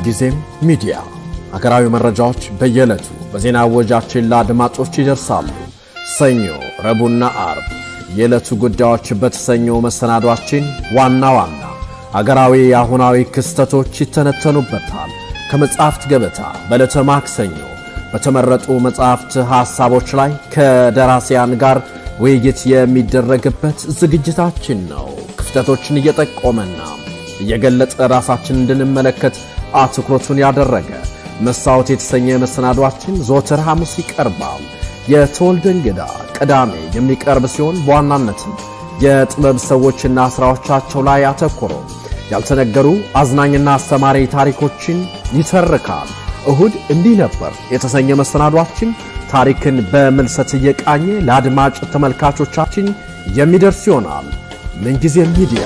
ምንጊዜም ሚዲያ ሀገራዊ መረጃዎች በየዕለቱ በዜና ወጃችን ለአድማጮች ይደርሳሉ። ሰኞ፣ ረቡዕና አርብ የዕለቱ ጉዳዮች በተሰኘው መሰናዷችን ዋና ዋና አገራዊ አሁናዊ ክስተቶች ይተነተኑበታል። ከመጽሐፍት ገበታ በዕለተ ማክሰኞ በተመረጡ መጽሐፍት ሐሳቦች ላይ ከደራሲያን ጋር ውይይት የሚደረግበት ዝግጅታችን ነው። ክፍተቶችን እየጠቆመና እየገለጠ ራሳችን እንድንመለከት አትኩሮቱን ያደረገ መስታወት የተሰኘ መሰናዷችን ዘወትር ሐሙስ ይቀርባል። የተወልደ እንግዳ ቅዳሜ የሚቀርብ ሲሆን በዋናነትም የጥበብ ሰዎችና ሥራዎቻቸው ላይ አተኩሮ ያልተነገሩ አዝናኝና አስተማሪ ታሪኮችን ይተርካል። እሁድ እንዲህ ነበር የተሰኘ መሰናዷችን ታሪክን በምልሰት እየቃኘ ለአድማጭ ተመልካቾቻችን የሚደርስ ይሆናል። ምንጊዜም ሚዲያ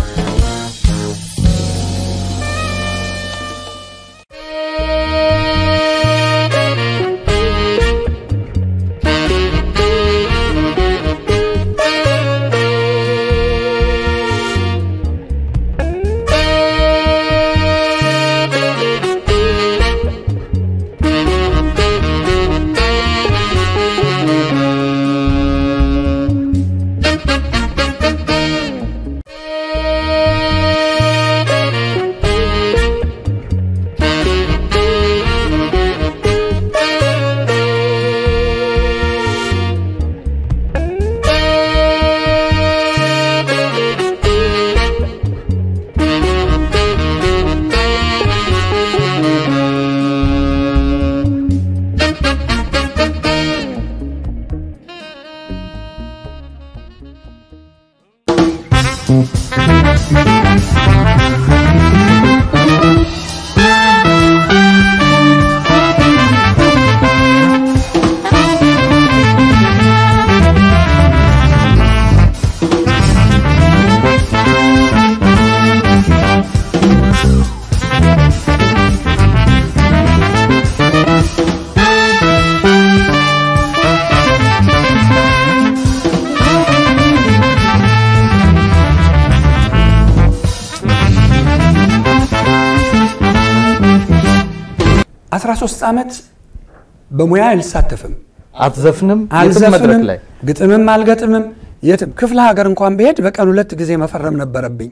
አስራ ሶስት ዓመት በሙያ አልሳተፍም፣ አትዘፍንም? የትም መድረክ አልዘፍንም፣ ላይ ግጥምም አልገጥምም። የትም ክፍለ ሀገር እንኳን ብሄድ በቀን ሁለት ጊዜ መፈረም ነበረብኝ።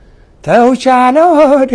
ተውቻለው ሆዴ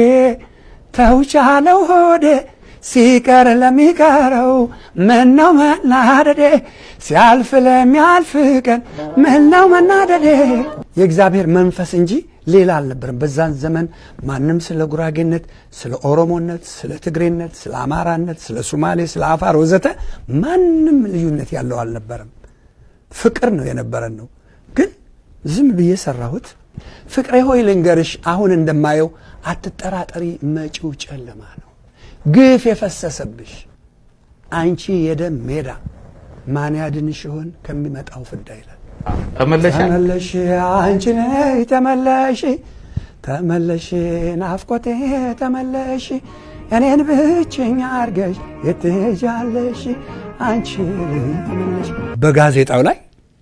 ተውቻለው ሆዴ ሲቀር ለሚቀረው ምነው መናደዴ ሲያልፍ ለሚያልፍ ቀን ምነው መናደዴ። የእግዚአብሔር መንፈስ እንጂ ሌላ አልነበረም። በዛን ዘመን ማንም ስለ ጉራጌነት፣ ስለ ኦሮሞነት፣ ስለ ትግሬነት፣ ስለ አማራነት፣ ስለ ሱማሌ፣ ስለ አፋር ወዘተ ማንም ልዩነት ያለው አልነበረም። ፍቅር ነው የነበረን ነው። ግን ዝም ብዬ ሰራሁት። ፍቅሬ ሆይ ልንገርሽ፣ አሁን እንደማየው አትጠራጠሪ፣ መጪው ጨለማ ነው። ግፍ የፈሰሰብሽ አንቺ የደም ሜዳ ማን ያድንሽ ይሆን ከሚመጣው ፍዳ ይላል። ተመለሻ ተመለሽ አንቺ ነይ ተመለሽ ተመለሽ ናፍቆቴ ተመለሽ እኔን ብቸኛ አርገሽ የትሄጃለሽ አንቺ ተመለሽ። በጋዜጣው ላይ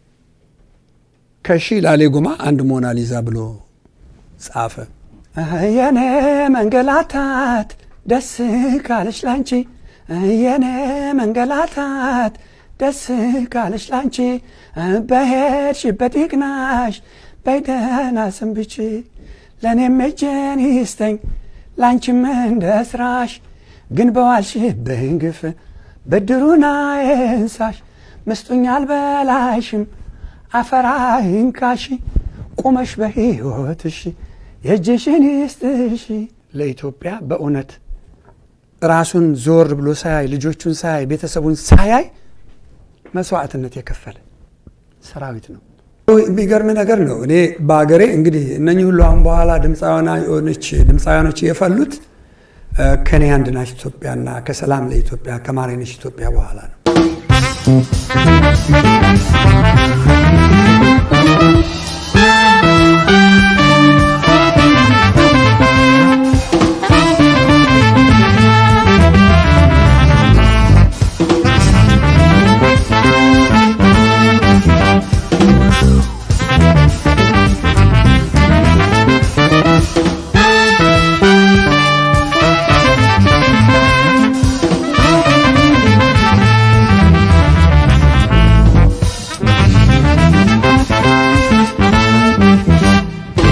ከሺ ላሌ ጉማ አንድ ሞናሊዛ ብሎ ጻፈ። የኔ መንገላታት ደስ ካለሽ ላንቺ የኔ መንገላታት ደስ ካለሽ ላንቺ በሄድሽበት ይቅናሽ በይደና ሰንብቺ ለእኔም እጄን ይስጠኝ ላንቺም እንደ ስራሽ ግን በዋልሽብኝ ግፍ ብድሩን አይንሳሽ ምስጡኝ አልበላሽም አፈራ ይንካሽ ቁመሽ በሕይወትሽ የእጅሽን ይስጥሽ ለኢትዮጵያ በእውነት ራሱን ዞር ብሎ ሳያይ ልጆቹን ሳያይ ቤተሰቡን ሳያይ መስዋዕትነት የከፈለ ሰራዊት ነው። የሚገርም ነገር ነው። እኔ በሀገሬ እንግዲህ እነኚህ ሁሉ አሁን በኋላ ድምፃውያኖች የፈሉት ከኔ አንድ ናች ኢትዮጵያና ከሰላም ለኢትዮጵያ ከማሬነሽ ኢትዮጵያ በኋላ ነው።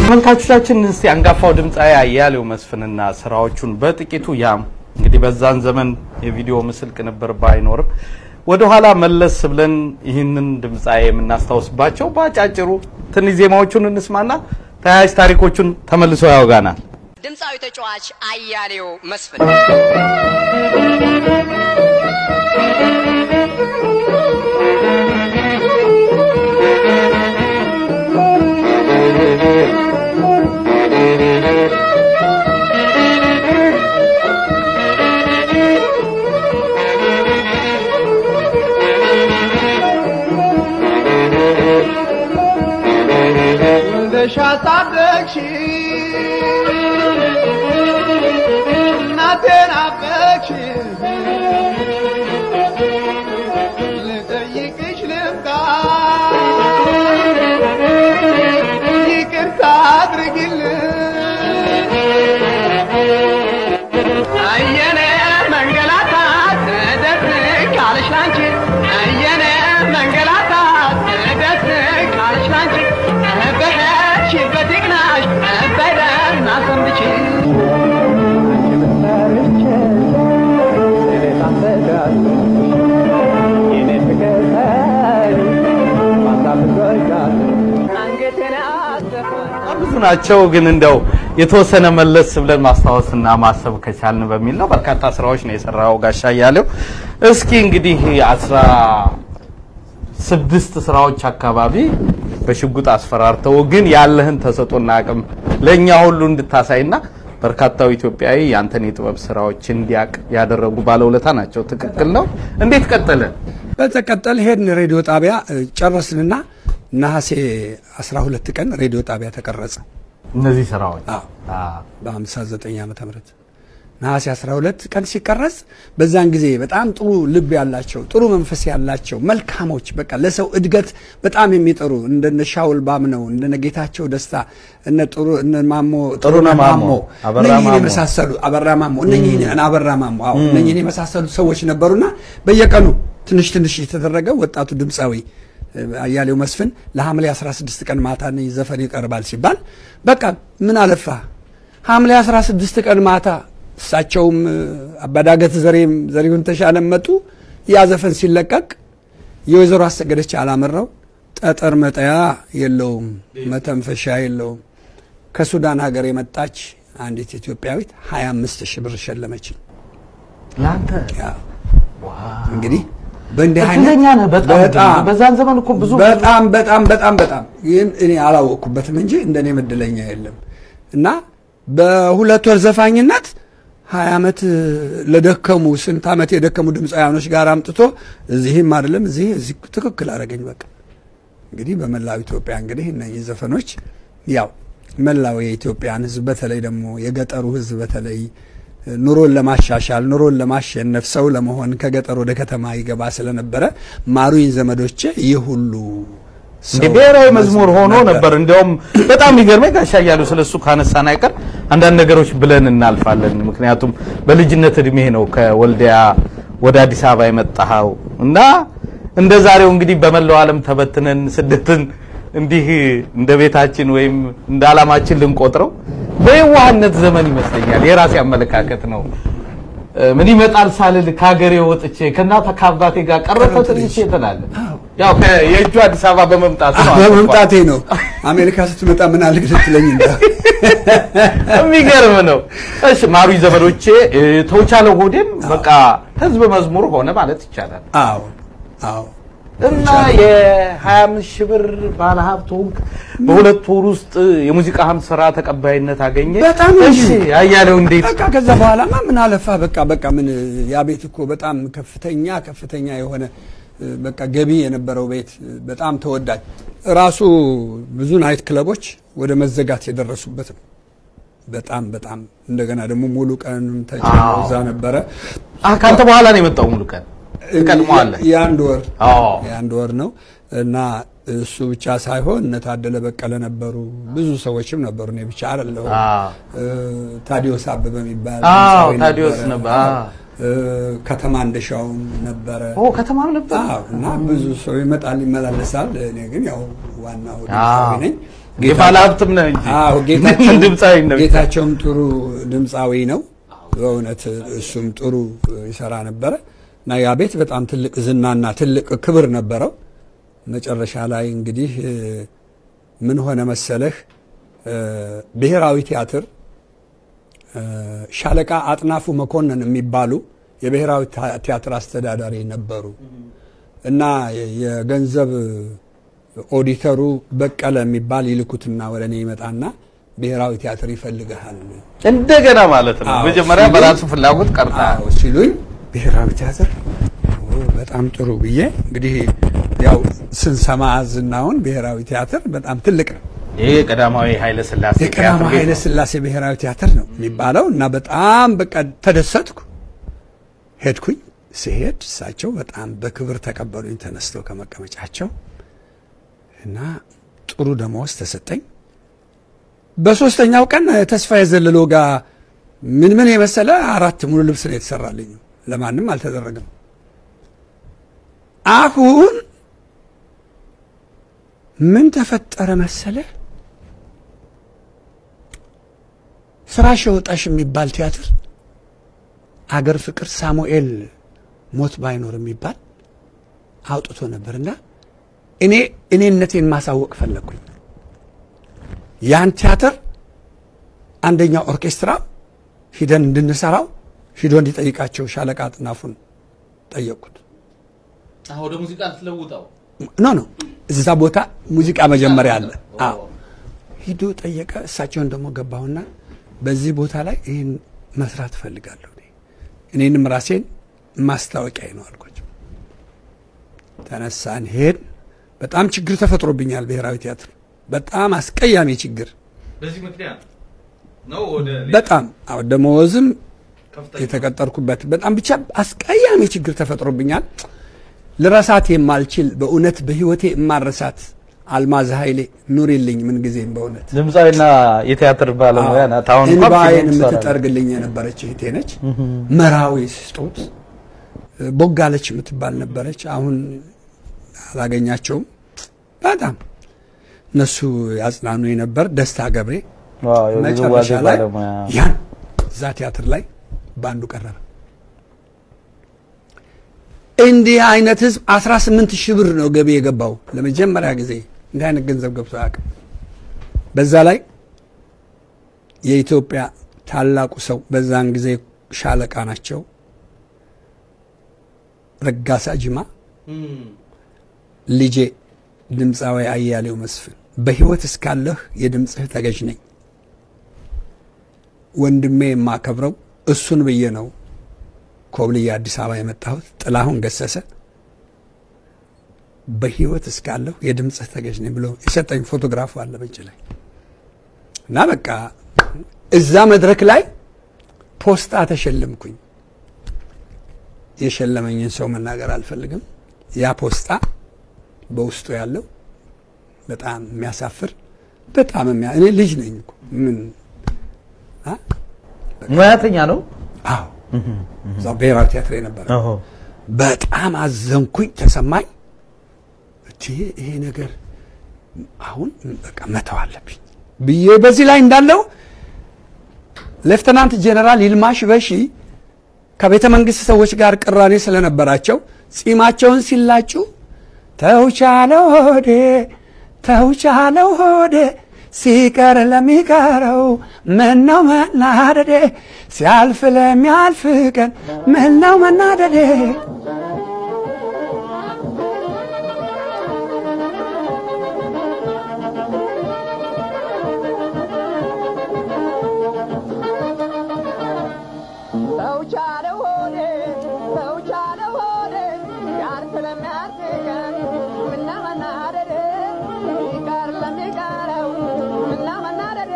ተመልካቾቻችን እስቲ አንጋፋው ድምፃዊ አያሌው መስፍንና ስራዎቹን በጥቂቱ ያም እንግዲህ በዛን ዘመን የቪዲዮ ምስል ቅንብር ባይኖርም ወደ ኋላ መለስ ብለን ይህንን ድምፃዊ የምናስታውስባቸው በአጫጭሩ ትንሽ ዜማዎቹን እንስማና ተያያዥ ታሪኮቹን ተመልሶ ያወጋናል። ድምፃዊ ተጫዋች አያሌው መስፍን ወልደሽ አሳደግሽ እናቴን አበቅሽ ልጠይቅሽ ልምጣ ይቅርታ አድርጊልን አየነ መንገላታት ደስ ካለሽ ላንቺ አየነ መንገላታት ደስ ካለሽ ላንቺ በሄድሽበት ይቅናሽ በደህና ሰንብቺ አንገቴን አሰፋ በጣም ብዙ ናቸው፣ ግን እንደው የተወሰነ መለስ ብለን ማስታወስና ማሰብ ከቻልን በሚል ነው። በርካታ ስራዎች ነው የሰራው ጋሻ እያሌው። እስኪ እንግዲህ አስራ ስድስት ስራዎች አካባቢ በሽጉጥ አስፈራርተው ግን ያለህን ተሰጦና አቅም ለእኛ ሁሉ እንድታሳይና በርካታው ኢትዮጵያዊ ያንተን የጥበብ ስራዎች እንዲያቅ ያደረጉ ባለውለታ ናቸው። ትክክል ነው። እንዴት ቀጠለ? በተቀጠል ሄድን ሬዲዮ ጣቢያ እ፣ ጨረስንና ነሐሴ 12 ቀን ሬዲዮ ጣቢያ ተቀረጸ። እነዚህ ስራዎች አዎ። አዎ። በ59 ዓመተ ምህረት ነሐሴ 12 ቀን ሲቀረጽ በዛን ጊዜ በጣም ጥሩ ልብ ያላቸው ጥሩ መንፈስ ያላቸው መልካሞች በቃ ለሰው እድገት በጣም የሚጥሩ እንደነ ሻውል ባምነው እንደነ ጌታቸው ደስታ እነ ጥሩ እነ ማሞ ጥሩነህ ማሞ፣ አበራ እነኝህን ማሞ። የመሳሰሉ አበራ ማሞ እነኝህን አበራ ማሞ አዎ እነኝህን የመሳሰሉ ሰዎች ነበሩና በየቀኑ ትንሽ ትንሽ የተደረገ ወጣቱ ድምፃዊ እ፣ አያሌው መስፍን ለሐምሌ 16 ቀን ማታ እነኝህ ዘፈን ይቀርባል ሲባል በቃ ምን አለፋ ሐምሌ 16 ቀን ማታ እሳቸውም እ፣ አባዳገት ዘሬም ዘሪሁን ተሻለም መጡ። ያ ዘፈን ሲለቀቅ የወይዘሮ አሰገደች አላመራው ጠጠር መጠያ የለውም መተንፈሻ የለውም ከሱዳን ሀገር የመጣች አንዲት ኢትዮጵያዊት 25 ሺህ ብር ሸለመችኝ። ለአንተ ያ እንግዲህ በእንዲህ እድለኛ ነህ በጣም በጣም በዛን ዘመን እኮ ብዙ በጣም በጣም በጣም በጣም ይህን እኔ አላወቅኩበትም እንጂ እንደኔ እድለኛ የለም። እና በሁለት ወር ዘፋኝነት ሀያ ዓመት ለደከሙ ስንት ዓመት የደከሙ ድምፃውያኖች ጋር አምጥቶ እዚህም አይደለም እዚህ እዚህ ትክክል አደረገኝ። በቃ እንግዲህ በመላው ኢትዮጵያ እንግዲህ እነዚህ ዘፈኖች ያው መላው የኢትዮጵያን ሕዝብ በተለይ ደግሞ የገጠሩ ሕዝብ በተለይ ኑሮን ለማሻሻል ኑሮን ለማሸነፍ ሰው ለመሆን ከገጠር ወደ ከተማ ይገባ ስለነበረ ማሩኝ ዘመዶቼ ይህ ሁሉ ሰው ብሔራዊ መዝሙር ሆኖ ነበር። እንዲያውም በጣም የሚገርመኝ ጋሻ እያሉ ስለሱ ካነሳን አይቀር አንዳንድ ነገሮች ብለን እናልፋለን። ምክንያቱም በልጅነት እድሜ ነው ከወልዲያ ወደ አዲስ አበባ የመጣኸው እና እንደ ዛሬው እንግዲህ በመላው ዓለም ተበትነን ስደትን እንዲህ እንደ ቤታችን ወይም እንደ ዓላማችን ልንቆጥረው በየዋህነት ዘመን ይመስለኛል። የራሴ አመለካከት ነው። እ፣ ምን ይመጣል ሳልል ከሀገሬ ወጥቼ ከእናት ከአባቴ ጋር ቀረፈ ትንሽ ትላለህ። ያው ከ- የእጁ አዲስ አበባ በመምጣት ነው። በመምጣቴ ነው። አሜሪካ ስትመጣ ምን አልክ ልትለኝ እንደ የሚገርም ነው። እሺ ማሩኝ ዘመዶቼ እ፣ ተውቻለሁ ሆዴም በቃ ህዝብ መዝሙር ሆነ ማለት ይቻላል። አዎ አዎ እና የ25 ሺህ ብር ባለ ሀብት ሆንክ። በሁለት ወር ውስጥ የሙዚቃህም ስራ ተቀባይነት አገኘ። በጣም እንጂ። እሺ አያሌው እንዴት በቃ ከዛ በኋላማ ምን አለፋ በቃ በቃ ምን ያ ቤት እኮ በጣም ከፍተኛ ከፍተኛ የሆነ እ፣ በቃ ገቢ የነበረው ቤት እ፣ በጣም ተወዳጅ ራሱ ብዙ ናይት ክለቦች ወደ መዘጋት የደረሱበት ነው። በጣም በጣም እንደገና ደግሞ ሙሉ ቀን ተጨምሮ አዎ። እዛ ነበረ። አ ካንተ በኋላ ነው የመጣው ሙሉ ቀን ትቀድመዋለህ። የአንድ ወር አዎ የአንድ ወር ነው እና እሱ ብቻ ሳይሆን እነ ታደለ በቀለ ነበሩ፣ ብዙ ሰዎችም ነበሩ። እኔ ብቻ አይደለሁም። አዎ እ፣ ታዲዮስ አበበ የሚባል አዎ ድምፃዊ ታዲዮስ ነበረ። ነበር። አዎ። አዎ። እ፣ ከተማ እንደሻውም ነበረ ኦ ከተማም ነበር አዎ፣ እና ብዙ ሰው ይመጣል ይመላለሳል። እኔ ግን ያው ዋናው ድምፃዊ አዎ። ነኝ። የባለ ሀብትም ነህ እንጂ አዎ ጌታቸው ድምፃዊ ነው። ጌታቸውም ጥሩ ድምፃዊ ነው። በእውነት እሱም ጥሩ ይሰራ ነበረ እና ያ ቤት በጣም ትልቅ ዝናና ትልቅ ክብር ነበረው። መጨረሻ ላይ እንግዲህ እ፣ ምን ሆነ መሰለህ እ፣ ብሔራዊ ቲያትር እ፣ ሻለቃ አጥናፉ መኮንን የሚባሉ የብሔራዊ ታ- ቲያትር አስተዳዳሪ ነበሩ እና የ- የገንዘብ ኦዲተሩ በቀለ የሚባል ይልኩትና ወደ እኔ ይመጣና ብሔራዊ ቲያትር ይፈልግሃል እንደገና ማለት ነው። አዎ፣ መጀመሪያ ሲሉኝ- በራሱ ፍላጎት ቀርታ አዎ ሲሉኝ ብሔራዊ ቲያትር ኦ፣ በጣም ጥሩ ብዬ እንግዲህ ያው ስንሰማ ዝናውን ብሔራዊ ቲያትር በጣም ትልቅ ነው። ይሄ የቀዳማዊ ኃይለ ሥላሴ የቀዳማዊ ቲያትር ቤት ኃይለ ነው። ሥላሴ ብሔራዊ ቲያትር ነው የሚባለው እና በጣም በቃ ተደሰትኩ። ሄድኩኝ። ስሄድ እሳቸው በጣም በክብር ተቀበሉኝ ተነስተው ከመቀመጫቸው እና ጥሩ ደመወዝ ተሰጠኝ። በሶስተኛው ቀን ተስፋዬ ዘለሎ ጋር ምን ምን የመሰለ አራት ሙሉ ልብስ ነው የተሰራልኝ። ለማንም አልተደረገም። አሁን ምን ተፈጠረ መሰለ ፍራሽ ወጣሽ የሚባል ቲያትር አገር ፍቅር ሳሙኤል ሞት ባይኖር የሚባል አውጥቶ ነበርና እኔ እኔነቴን ማሳወቅ ፈለግኩኝ። ያን ቲያትር አንደኛው ኦርኬስትራ ሂደን እንድንሰራው ሂዶ እንዲጠይቃቸው ሻለቃ አጥናፉን ጠየቅኩት። አዎ፣ ወደ ሙዚቃ ልትለውጠው ኖ ኖ እዛ ቦታ ሙዚቃ መጀመሪያ አለ። አዎ ሂዶ ጠየቀ። እሳቸውን ደግሞ ገባሁና በዚህ ቦታ ላይ ይህን መስራት እፈልጋለሁ እኔ እኔንም ራሴን ማስታወቂያ ነው አልኳቸው። ተነሳን ሄድ። በጣም ችግር ተፈጥሮብኛል ብሔራዊ ቲያትር በጣም አስቀያሚ ችግር በዚህ ምክንያት ነው ወደ በጣም አዎ ደመወዝም የተቀጠርኩበት በጣም ብቻ አስቀያሚ ችግር ተፈጥሮብኛል። ልረሳት የማልችል በእውነት በህይወቴ የማረሳት አልማዝ ኃይሌ ኑሪልኝ ምን ጊዜም በእውነት ድምፃዊና የቲያትር ባለሙያ ናት። አሁን እንኳን እንባዬን ፊልም ትሰራለች። የምትጠርግልኝ የነበረች እህቴ ነች። መራዊ ስጦት ቦጋለች የምትባል ነበረች። አሁን አላገኛቸውም። በጣም እነሱ ያጽናኑ ነበር። ደስታ ገብሬ ዋው፣ የውዝዋዜ መጨረሻ ላይ ባለሙያ ያን እዛ ቲያትር ላይ በአንዱ ቀረበ። እንዲህ አይነት ህዝብ 18 ሺህ ብር ነው ገቢ የገባው ለመጀመሪያ ጊዜ እንዲህ አይነት ገንዘብ ገብቶ አያውቅም። በዛ ላይ የኢትዮጵያ ታላቁ ሰው በዛን ጊዜ ሻለቃ ናቸው ረጋሳ ጅማ ልጄ ድምፃዊ አያሌው መስፍን በህይወት እስካለህ የድምፅህ ተገዥ ነኝ ወንድሜ የማከብረው እሱን ብዬ ነው ኮብልዬ አዲስ አበባ የመጣሁት። ጥላሁን ገሰሰ በህይወት እስካለሁ የድምፅህ ተገዥ ነኝ ብሎ የሰጠኝ ፎቶግራፉ አለ በእጅ ላይ እና በቃ እዛ መድረክ ላይ ፖስታ ተሸለምኩኝ። የሸለመኝን ሰው መናገር አልፈልግም። ያ ፖስታ በውስጡ ያለው በጣም የሚያሳፍር በጣም የሚያ እኔ ልጅ ነኝ እኮ ምን አ? ሙያተኛ ነው። አዎ እዛው ብሔራዊ ቲያትር የነበረ በጣም አዘንኩኝ፣ ተሰማኝ። እቴ ይሄ ነገር አሁን በቃ መተው አለብኝ ብዬ በዚህ ላይ እንዳለው ሌፍተናንት ጄኔራል ይልማ ሽበሺ ከቤተ መንግስት ሰዎች ጋር ቅራኔ ስለነበራቸው ጺማቸውን ሲላጩ ተውቻለው ሆዴ ተውቻለው ሆዴ ሲቀር ለሚቀረው ምነው መናደዴ ሲያልፍ ለሚያልፍ ቀን ምነው መናደዴ ተውቻለው ሆዴ ተውቻለው ሆዴ ያር ስለሚያስቀን ምና መናደዴ ይቀር ለሚቀረው ምና መናደዴ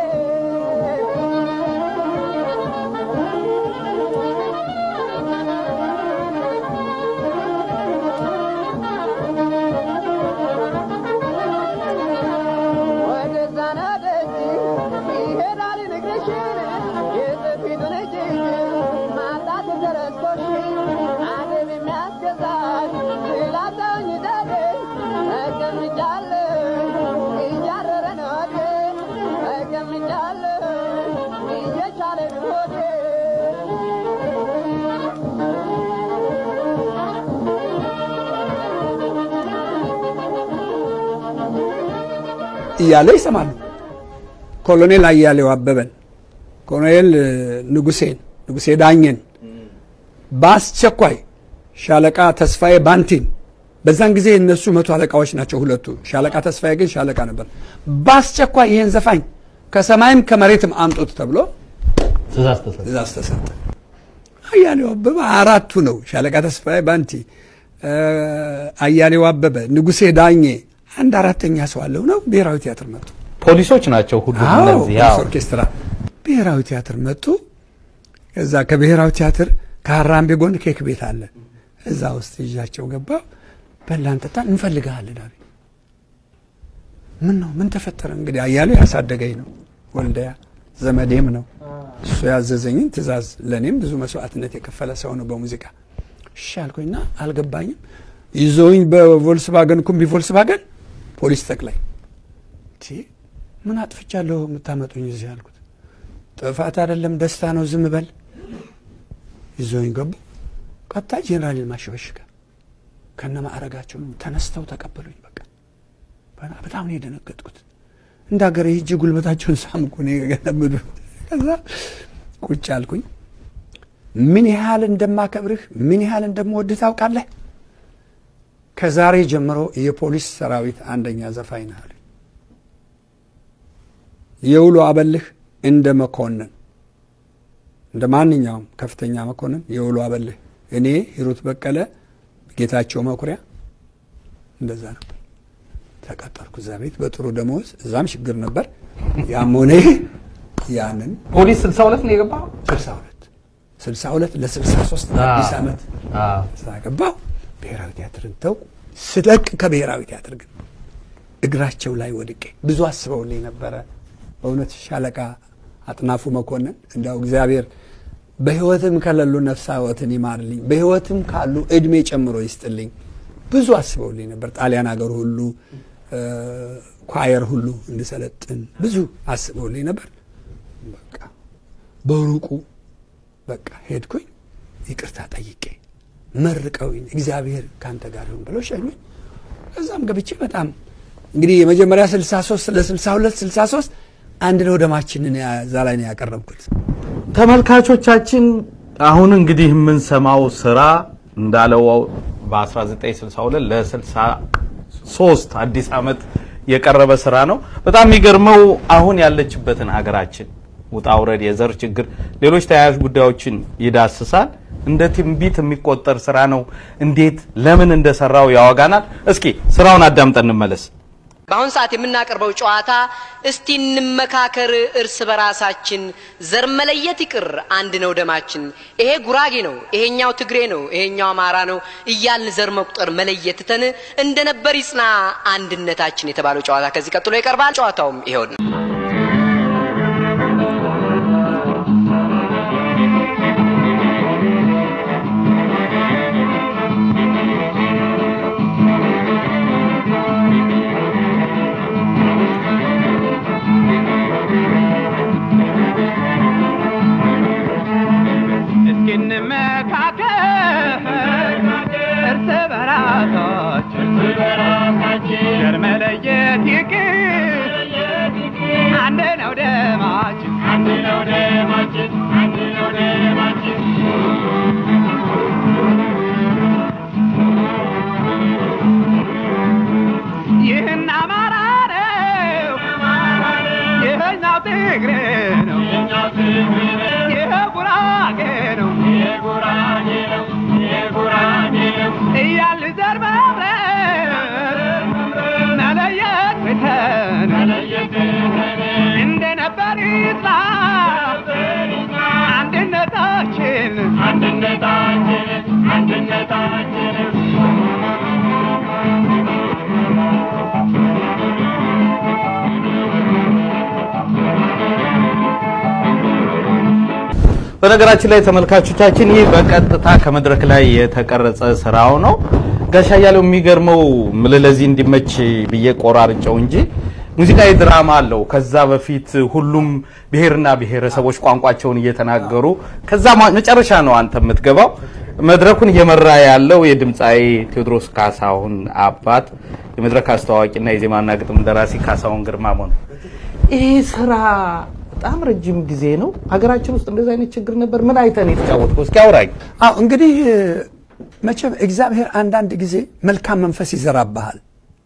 እያለ ይሰማሉ። ኮሎኔል አያሌው አበበን፣ ኮሎኔል ንጉሴን፣ ንጉሴ ዳኘን በአስቸኳይ ሻለቃ ተስፋዬ ባንቲን በዛን ጊዜ እነሱ መቶ አለቃዎች ናቸው ሁለቱ። ሻለቃ ተስፋዬ ግን ሻለቃ ነበር። በአስቸኳይ ይሄን ዘፋኝ ከሰማይም ከመሬትም አምጡት ተብሎ ትእዛዝ ተሰጠ። ትእዛዝ ተሰጠ። አያሌው አበበ አራቱ ነው። ሻለቃ ተስፋዬ ባንቲ፣ አያሌው አበበ፣ ንጉሴ ዳኜ አንድ አራተኛ ሰው አለው ነው ብሔራዊ ቲያትር መጡ። ፖሊሶች ናቸው ሁሉም አዎ እነዚህ። ፖሊስ አዎ። ኦርኬስትራ ብሔራዊ ቲያትር መጡ። ከዛ ከብሔራዊ ቲያትር ከሀራምቤ ጎን ኬክ ቤት አለ። እዛ ውስጥ ይዣቸው ገባሁ። በላን ጠጣን፣ እንፈልግሃለን አሉኝ። ምን ነው ምን ተፈጠረ? እንግዲህ አያሌው ያሳደገኝ ነው፣ ወልደያ ዘመዴም ነው። እሱ ያዘዘኝን ትእዛዝ ለእኔም ብዙ መስዋዕትነት የከፈለ ሰው ነው በሙዚቃ። እሺ አልኩኝና አልገባኝም። ይዘውኝ በቮልስቫገን ኩምቢ ቮልስቫገን ፖሊስ ጠቅላይ ቲ ምን አጥፍቻለሁ የምታመጡኝ እዚህ አልኩት። ጥፋት አይደለም ደስታ ነው ዝም በል። ይዘውኝ ገቡ። ቀጥታ ጄኔራልን ማሸበሽጋ ከነ ማዕረጋቸው ተነስተው ተቀበሉኝ። በቃ በና- በጣም ነው የደነገጥኩት። እንደ ሀገር ሂጅ ጉልበታቸውን ሳምኩ ነው የገለምዱ። ከዛ ቁጭ አልኩኝ። ምን ያህል እንደማከብርህ ምን ያህል እንደምወድህ ታውቃለህ? ከዛሬ ጀምሮ የፖሊስ ሰራዊት አንደኛ ዘፋኝ ነህ አሉኝ። የውሎ አበልህ እንደ መኮንን እንደ ማንኛውም ከፍተኛ መኮንን የውሎ አበልህ እኔ ሂሩት በቀለ ጌታቸው መኩሪያ እንደዛ ነበር። ተቀጠርኩ እዛ ቤት በጥሩ ደመወዝ። እዛም ችግር ነበር። ያም ሆነ ይህ ያንን ፖሊስ 62 ነው የገባው። 62 62 ለ63 አዲስ ዓመት አዎ። እዛ ገባሁ። ብሔራዊ ቲያትርን ተው ስለቅ ከብሔራዊ ቲያትር ግን እግራቸው ላይ ወድቄ ብዙ አስበውልኝ ነበረ። በእውነት ሻለቃ አጥናፉ መኮንን እንዲያው እግዚአብሔር በሕይወትም ከሌሉ ነፍሳወትን ይማርልኝ፣ በሕይወትም ካሉ እድሜ ጨምሮ ይስጥልኝ። ብዙ አስበውልኝ ነበር። ጣሊያን ሀገር ሁሉ እ፣ ኳየር ሁሉ እንድሰለጥን ብዙ አስበውልኝ ነበር። በቃ በሩቁ በቃ ሄድኩኝ። ይቅርታ ጠይቄ መርቀውኝ እግዚአብሔር ካንተ ጋር ይሁን ብለው ሸኙኝ። እዛም ገብቼ በጣም እንግዲህ የመጀመሪያ 63 ለ62 63 አንድ ነው ደማችንን ያ- እዛ ላይ ነው ያቀረብኩት። ተመልካቾቻችን አሁን እንግዲህ የምንሰማው ስራ እንዳለው በ1962 ለ63 አዲስ ዓመት የቀረበ ስራ ነው። በጣም የሚገርመው አሁን ያለችበትን ሀገራችን ውጣ ውረድ፣ የዘር ችግር፣ ሌሎች ተያያዥ ጉዳዮችን ይዳስሳል። እንደ ትንቢት የሚቆጠር ስራ ነው። እንዴት ለምን እንደሰራው ያወጋናል። እስኪ ስራውን አዳምጠን እንመለስ። በአሁን ሰዓት የምናቀርበው ጨዋታ እስቲ እንመካከር እርስ በራሳችን ዘር መለየት ይቅር አንድ ነው ደማችን ይሄ ጉራጌ ነው ይሄኛው ትግሬ ነው ይሄኛው አማራ ነው እያልን ዘር መቁጠር መለየት ትተን እንደነበር ይጽና አንድነታችን የተባለው ጨዋታ ከዚህ ቀጥሎ ይቀርባል ጨዋታውም ይሄው ነው እስኪንመካከር እርስ በራሳችን ዘር መለየት ይቅር አንድ ነው ደማችን አንድ ነው ደማችን አንድ ነው ደማችን ይህን አማራ ነው ይህኛው ትግሬ ነው ይህ ጉራጌ ነው እያል ዘር መምረጥ መለየት ትተን እንደ ነበር ይጽና አንድነታችን አንድነታችን አንድነታችን በነገራችን ላይ ተመልካቾቻችን ይህ በቀጥታ ከመድረክ ላይ የተቀረጸ ስራው ነው። ጋሻ እያለው የሚገርመው ምል ለዚህ እንዲመች ብዬ ቆራርጨው እንጂ ሙዚቃዊ ድራማ አለው። ከዛ በፊት ሁሉም ብሔርና ብሔረሰቦች ቋንቋቸውን እየተናገሩ ከዛ ማ- መጨረሻ ነው አንተ የምትገባው። መድረኩን እየመራ ያለው የድምፃዊ ቴዎድሮስ ካሳሁን አባት የመድረክ አስተዋዋቂና የዜማና ግጥም ደራሲ ካሳሁን ግርማሞ ነው። ይህ ስራ በጣም ረጅም ጊዜ ነው። ሀገራችን ውስጥ እንደዚህ አይነት ችግር ነበር። ምን አይተን የተጫወትከው? እስኪ አውራኝ። አዎ እንግዲህ መቼም እግዚአብሔር አንዳንድ ጊዜ መልካም መንፈስ ይዘራብሃል።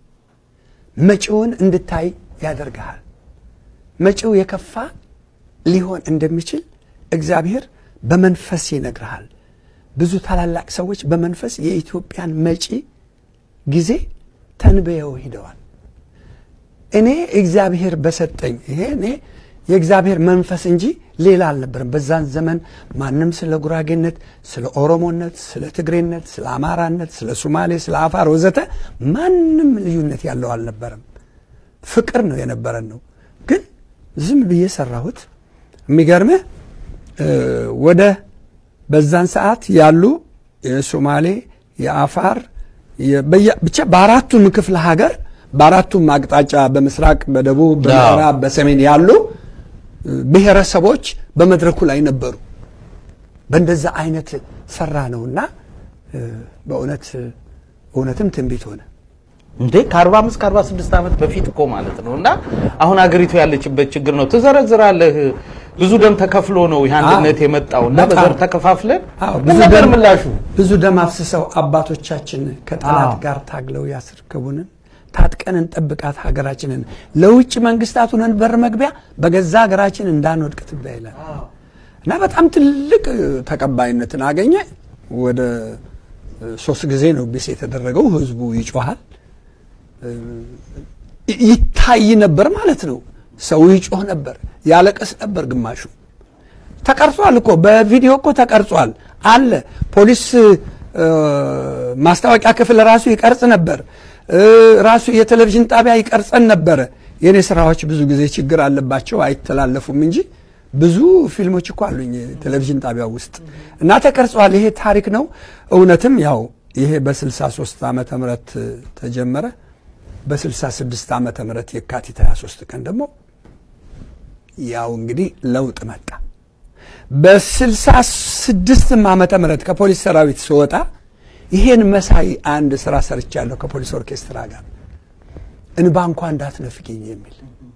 መጪውን እንድታይ ያደርግሃል። መጪው የከፋ ሊሆን እንደሚችል እግዚአብሔር በመንፈስ ይነግርሃል። ብዙ ታላላቅ ሰዎች በመንፈስ የኢትዮጵያን መጪ ጊዜ ተንብየው ሂደዋል። እኔ እግዚአብሔር በሰጠኝ ይሄ እኔ የእግዚአብሔር መንፈስ እንጂ ሌላ አልነበረም። በዛን ዘመን ማንም ስለ ጉራጌነት፣ ስለ ኦሮሞነት፣ ስለ ትግሬነት፣ ስለ አማራነት፣ ስለ ሱማሌ፣ ስለ አፋር ወዘተ ማንም ልዩነት ያለው አልነበረም። ፍቅር ነው የነበረን ነው። ግን ዝም ብዬ ሰራሁት። የሚገርምህ እ ወደ በዛን ሰዓት ያሉ የሶማሌ የአፋር የ- በየ- ብቻ በአራቱም ክፍለ ሀገር በአራቱም አቅጣጫ በምስራቅ፣ በደቡብ፣ በምዕራብ፣ በሰሜን ያሉ እ ብሔረሰቦች በመድረኩ ላይ ነበሩ። በእንደዛ አይነት ሰራ ነውና እ በእውነት እውነትም ትንቢት ሆነ። እንዴ ከ45 ከ46 ዓመት በፊት እኮ ማለት ነው። እና አሁን አገሪቱ ያለችበት ችግር ነው። ትዘረዝራለህ። ብዙ ደም ተከፍሎ ነው ይህ አንድነት የመጣው እና በጣም። በዘር ተከፋፍለን አዎ፣ ምን ብዙ ነበር ደም- ምላሹ? ብዙ ደም አፍስሰው አባቶቻችን ከጠላት አዎ። ጋር ታግለው ያስረከቡንን ታጥቀን እንጠብቃት ሀገራችንን ለውጭ መንግስታት ሆነን በር መግቢያ በገዛ ሀገራችን እንዳንወድቅ ትቢያ ይላል እና በጣም ትልቅ እ, ተቀባይነትን አገኘ። ወደ እ, ሶስት ጊዜ ነው ቢስ የተደረገው። ህዝቡ ይጮሃል እ, ይ- ይታይ ነበር ማለት ነው። ሰው ይጮህ ነበር፣ ያለቀስ ነበር ግማሹ ተቀርጿል እኮ በቪዲዮ እኮ ተቀርጿል አለ። ፖሊስ እ፣ ማስታወቂያ ክፍል ራሱ ይቀርጽ ነበር። እ፣ ራሱ የቴሌቪዥን ጣቢያ ይቀርጸን ነበረ። የእኔ ስራዎች ብዙ ጊዜ ችግር አለባቸው አይተላለፉም እንጂ ብዙ ፊልሞች እኮ አሉኝ ቴሌቪዥን ጣቢያ ውስጥ እና ተቀርጿል። ይሄ ታሪክ ነው። እውነትም ያው ይሄ በ63 ዓመተ ምህረት ተጀመረ። በ66 ዓመተ ምህረት የካቲት 23 ቀን ደግሞ ያው እንግዲህ ለውጥ መጣ። በስልሳ ስድስትም ዓመተ ምህረት ከፖሊስ ሰራዊት ስወጣ ይሄን መሳይ አንድ ስራ ሰርቻለሁ ከፖሊስ ኦርኬስትራ ጋር እንባ እንኳ እንዳትነፍቂኝ የሚል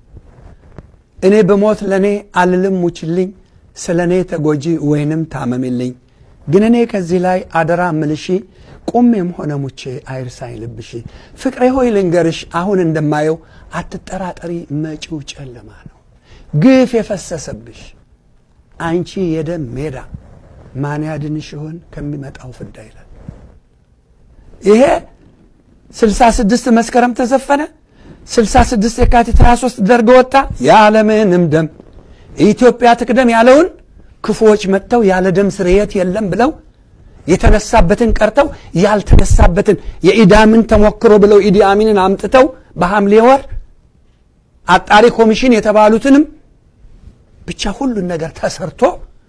እኔ በሞት ለእኔ አልልም ሙችልኝ ስለ እኔ ተጎጂ ወይንም ታመምልኝ ግን እኔ ከዚህ ላይ አደራ ምልሺ ቁሜም ሆነ ሙቼ አይርሳኝ ልብሺ ፍቅሬ ሆይ ልንገርሽ አሁን እንደማየው አትጠራጠሪ መጪው ጨለማ ነው ግፍ የፈሰሰብሽ አንቺ የደም ሜዳ ማን ያድንሽ ይሆን ከሚመጣው ፍዳ ይላል። ይሄ 66 መስከረም ተዘፈነ። 66 የካቲት 23 ደርግ ወጣ። ያለምንም ደም ኢትዮጵያ ትቅደም ያለውን ክፉዎች መጥተው ያለ ደም ስርየት የለም ብለው የተነሳበትን ቀርተው ያልተነሳበትን የኢዳምን ተሞክሮ ብለው ኢዲ አሚንን አምጥተው በሐምሌ ወር አጣሪ ኮሚሽን የተባሉትንም ብቻ ሁሉን ነገር ተሰርቶ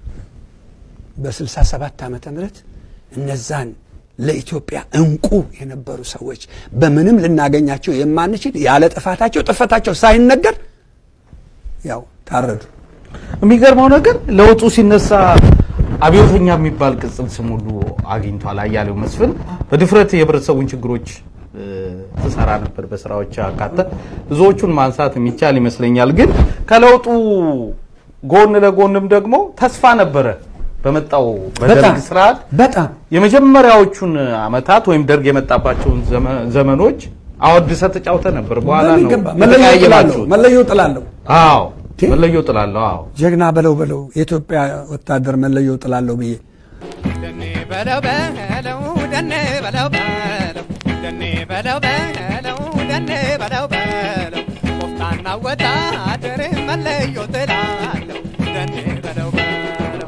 በ67 ዓመተ ምህረት እነዛን ለኢትዮጵያ እንቁ የነበሩ ሰዎች በምንም ልናገኛቸው የማንችል ያለ ጥፋታቸው ጥፋታቸው ሳይነገር ያው ታረዱ። የሚገርመው ነገር ለውጡ ሲነሳ አብዮተኛ የሚባል ቅጽል ስም ሁሉ አግኝቷል። አያሌው መስፍን በድፍረት የህብረተሰቡን ችግሮች እ፣ ትሰራ ነበር በስራዎች አካተ ብዙዎቹን ማንሳት የሚቻል ይመስለኛል። ግን ከለውጡ ጎን ለጎንም ደግሞ ተስፋ ነበረ በመጣው በደርግ በጣም ስርዓት በጣም የመጀመሪያዎቹን አመታት ወይም ደርግ የመጣባቸውን ዘመ- ዘመኖች አወድሰ ተጫውተ ነበር። በኋላ ነው በሚገባ መለዮ ጥላለሁ የተቀያየማችሁት። መለዮ ጥላለሁ አዎ እንዴ? መለዮ ጥላለሁ። አዎ ጀግና በለው በለው የኢትዮጵያ ወታደር መለዮ ጥላለሁ ብዬ ደኔ በለው በለው ደኔ በለው በለው ደኔ በለው በለው ደኔ በለው በለው ቆፍጣና ወታደር መለዮ ጥላለሁ ደኔ በለው በለው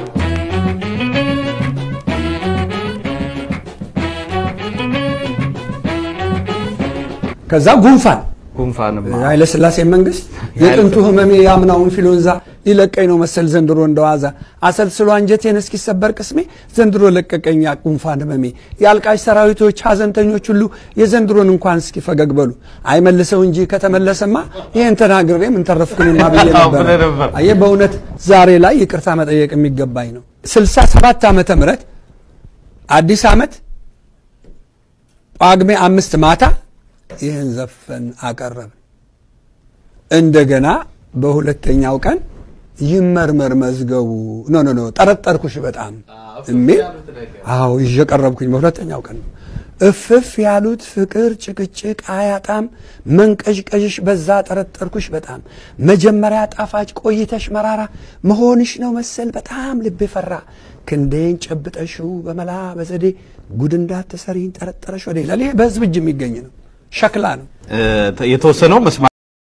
ከዛ ጉንፋን ጉንፋንም ኃይለ ሥላሴ መንግስት የጥንቱ ህመሜ የአምናው ኢንፍሉዌንዛ ሊለቀኝ ነው መሰል ዘንድሮ እንደዋዛ አሰልስሎ አንጀቴን እስኪሰበር ቅስሜ ዘንድሮ ለቀቀኝ ጉንፋን ህመሜ። የአልቃሽ ሰራዊቶች ሐዘንተኞች ሁሉ የዘንድሮን እንኳን እስኪ ፈገግ በሉ። አይመልሰው እንጂ ከተመለሰማ ይህን ተናግሬ ምን ተረፍኩኝማ ብዬ አዎ ብለህ ነበር። ነበር። አየህ በእውነት ዛሬ ላይ ይቅርታ መጠየቅ የሚገባኝ ነው። 67 ዓመተ ምህረት አዲስ ዓመት ጳጉሜ አምስት ማታ ይህን ዘፈን አቀረብን። እንደገና በሁለተኛው ቀን ይመርመር መዝገቡ ኖ ኖ ኖ ጠረጠርኩሽ በጣም የሚል አዎ ይዤ ቀረብኩኝ። በሁለተኛው ቀን ነው። እፍፍ ያሉት ፍቅር ጭቅጭቅ አያጣም መንቀዥቀዥሽ በዛ ጠረጠርኩሽ በጣም መጀመሪያ ጣፋጭ ቆይተሽ መራራ መሆንሽ ነው መሰል በጣም ልቤ ፈራ ክንዴን ጨብጠሽው በመላ በዘዴ ጉድ እንዳትሰሪኝ ጠረጠረሽ ወደ ይላል። ይሄ በህዝብ እጅ የሚገኝ ነው፣ ሸክላ ነው። እ፣ የተወሰነው መስማ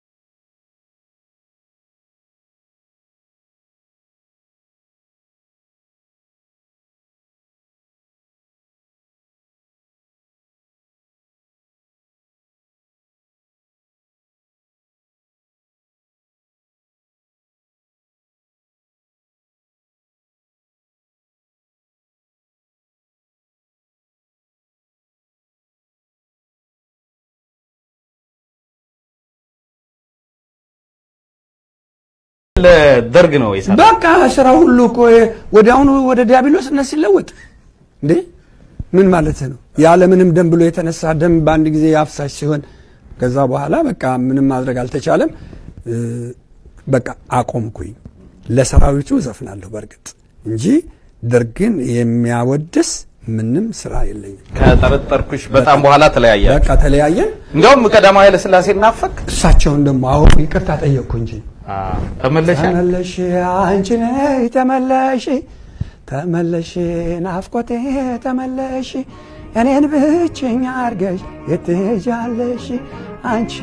ለደርግ ነው የሰራ በቃ ስራ ሁሉ እኮ ወዲያውኑ ወደ ዲያብሎስነት ሲለወጥ እንዴ ምን ማለት ነው? ያለምንም ደም ብሎ የተነሳ ደም በአንድ ጊዜ አፍሳሽ ሲሆን ከዛ በኋላ በቃ ምንም ማድረግ አልተቻለም። እ፣ በቃ አቆምኩኝ። ለሰራዊቱ እዘፍናለሁ በእርግጥ እንጂ ደርግን የሚያወድስ ምንም ስራ የለኝም። ከጠረጠርኩሽ በጣም በኋላ ተለያየ። በቃ ተለያየን። እንዲያውም ቀዳማዊ ኃይለ ሥላሴ ናፈቅ እሳቸውን ደግሞ አሁ ይቅርታ ጠየቅኩ እንጂ ተመለሻ ተመለሽ አንቺ ነይ ተመለሽ ተመለሽ ናፍቆቴ ተመለሽ እኔን ብቸኛ አርገሽ የትሄጃለሽ አንቺ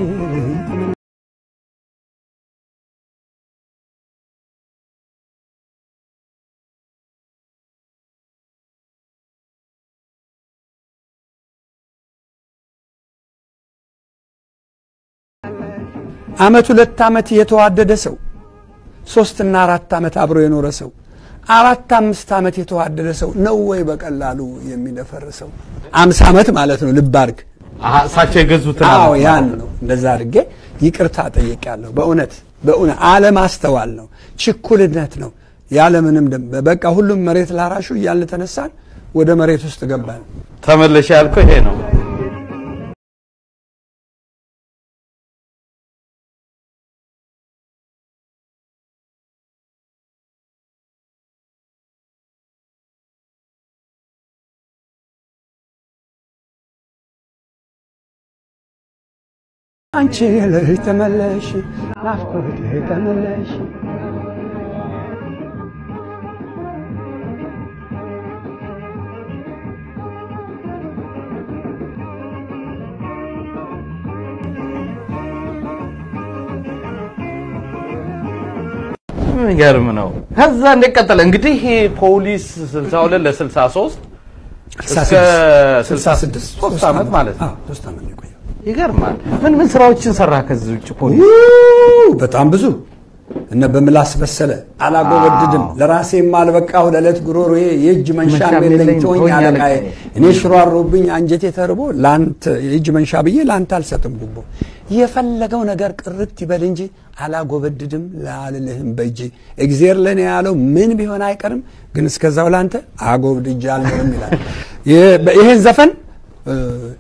አመት ሁለት አመት የተዋደደ ሰው ሶስትና አራት አመት አብሮ የኖረ ሰው አራት አምስት አመት የተዋደደ ሰው ነው ወይ በቀላሉ የሚደፈርሰው? አምሳ አመት ማለት ነው። ልብ አድርግ። አሀ፣ እሳቸው የገዙትን አዎ አመት ያን ነው። እንደዛ አድርጌ ይቅርታ ጠይቄያለሁ። በእውነት በእውነት አለማስተዋል ነው፣ ችኩልነት ነው። ያለምንም ደም በቃ ሁሉም መሬት ላራሹ እያልን ተነሳን፣ ወደ መሬት ውስጥ ገባን። ተመለሻ ያልከው ይሄ ነው። አንቺ ልጅ ተመለሽ፣ ናፍቆቴ ተመለሽ። የሚገርም ነው። ከዛ እንዴት ቀጠለ? እንግዲህ ይሄ ፖሊስ 62 ለ63 እስከ 66 ሶስት ዓመት ማለት ነው። አዎ፣ ሶስት ዓመት ነው የቆየው። ይገርማል። ምን ምን ስራዎችን ሰራ ከዚህ ውጭ ፖሊስ? ው በጣም ብዙ እነ በምላስ በሰለ አላጎበድድም ለራሴ የማልበቃሁ ለዕለት ጉሮሮዬ የእጅ መንሻ መንሻም የለኝ የለኝ ተወኝ ተወኝ አለቃዬ አለቃዬ። እኔ ሽሮ አሮብኝ አንጀቴ ተርቦ ለአንተ የእጅ መንሻ ብዬ ለአንተ አልሰጥም ጉቦ የፈለገው ነገር ቅርት ይበል እንጂ አላጎበድድም ላልልህም በእጅ እግዜር ለእኔ ያለው ምን ቢሆን አይቀርም ግን እስከዛው ለአንተ አጎብድጃለሁም ይላል ይህ- ይህን ዘፈን እ፣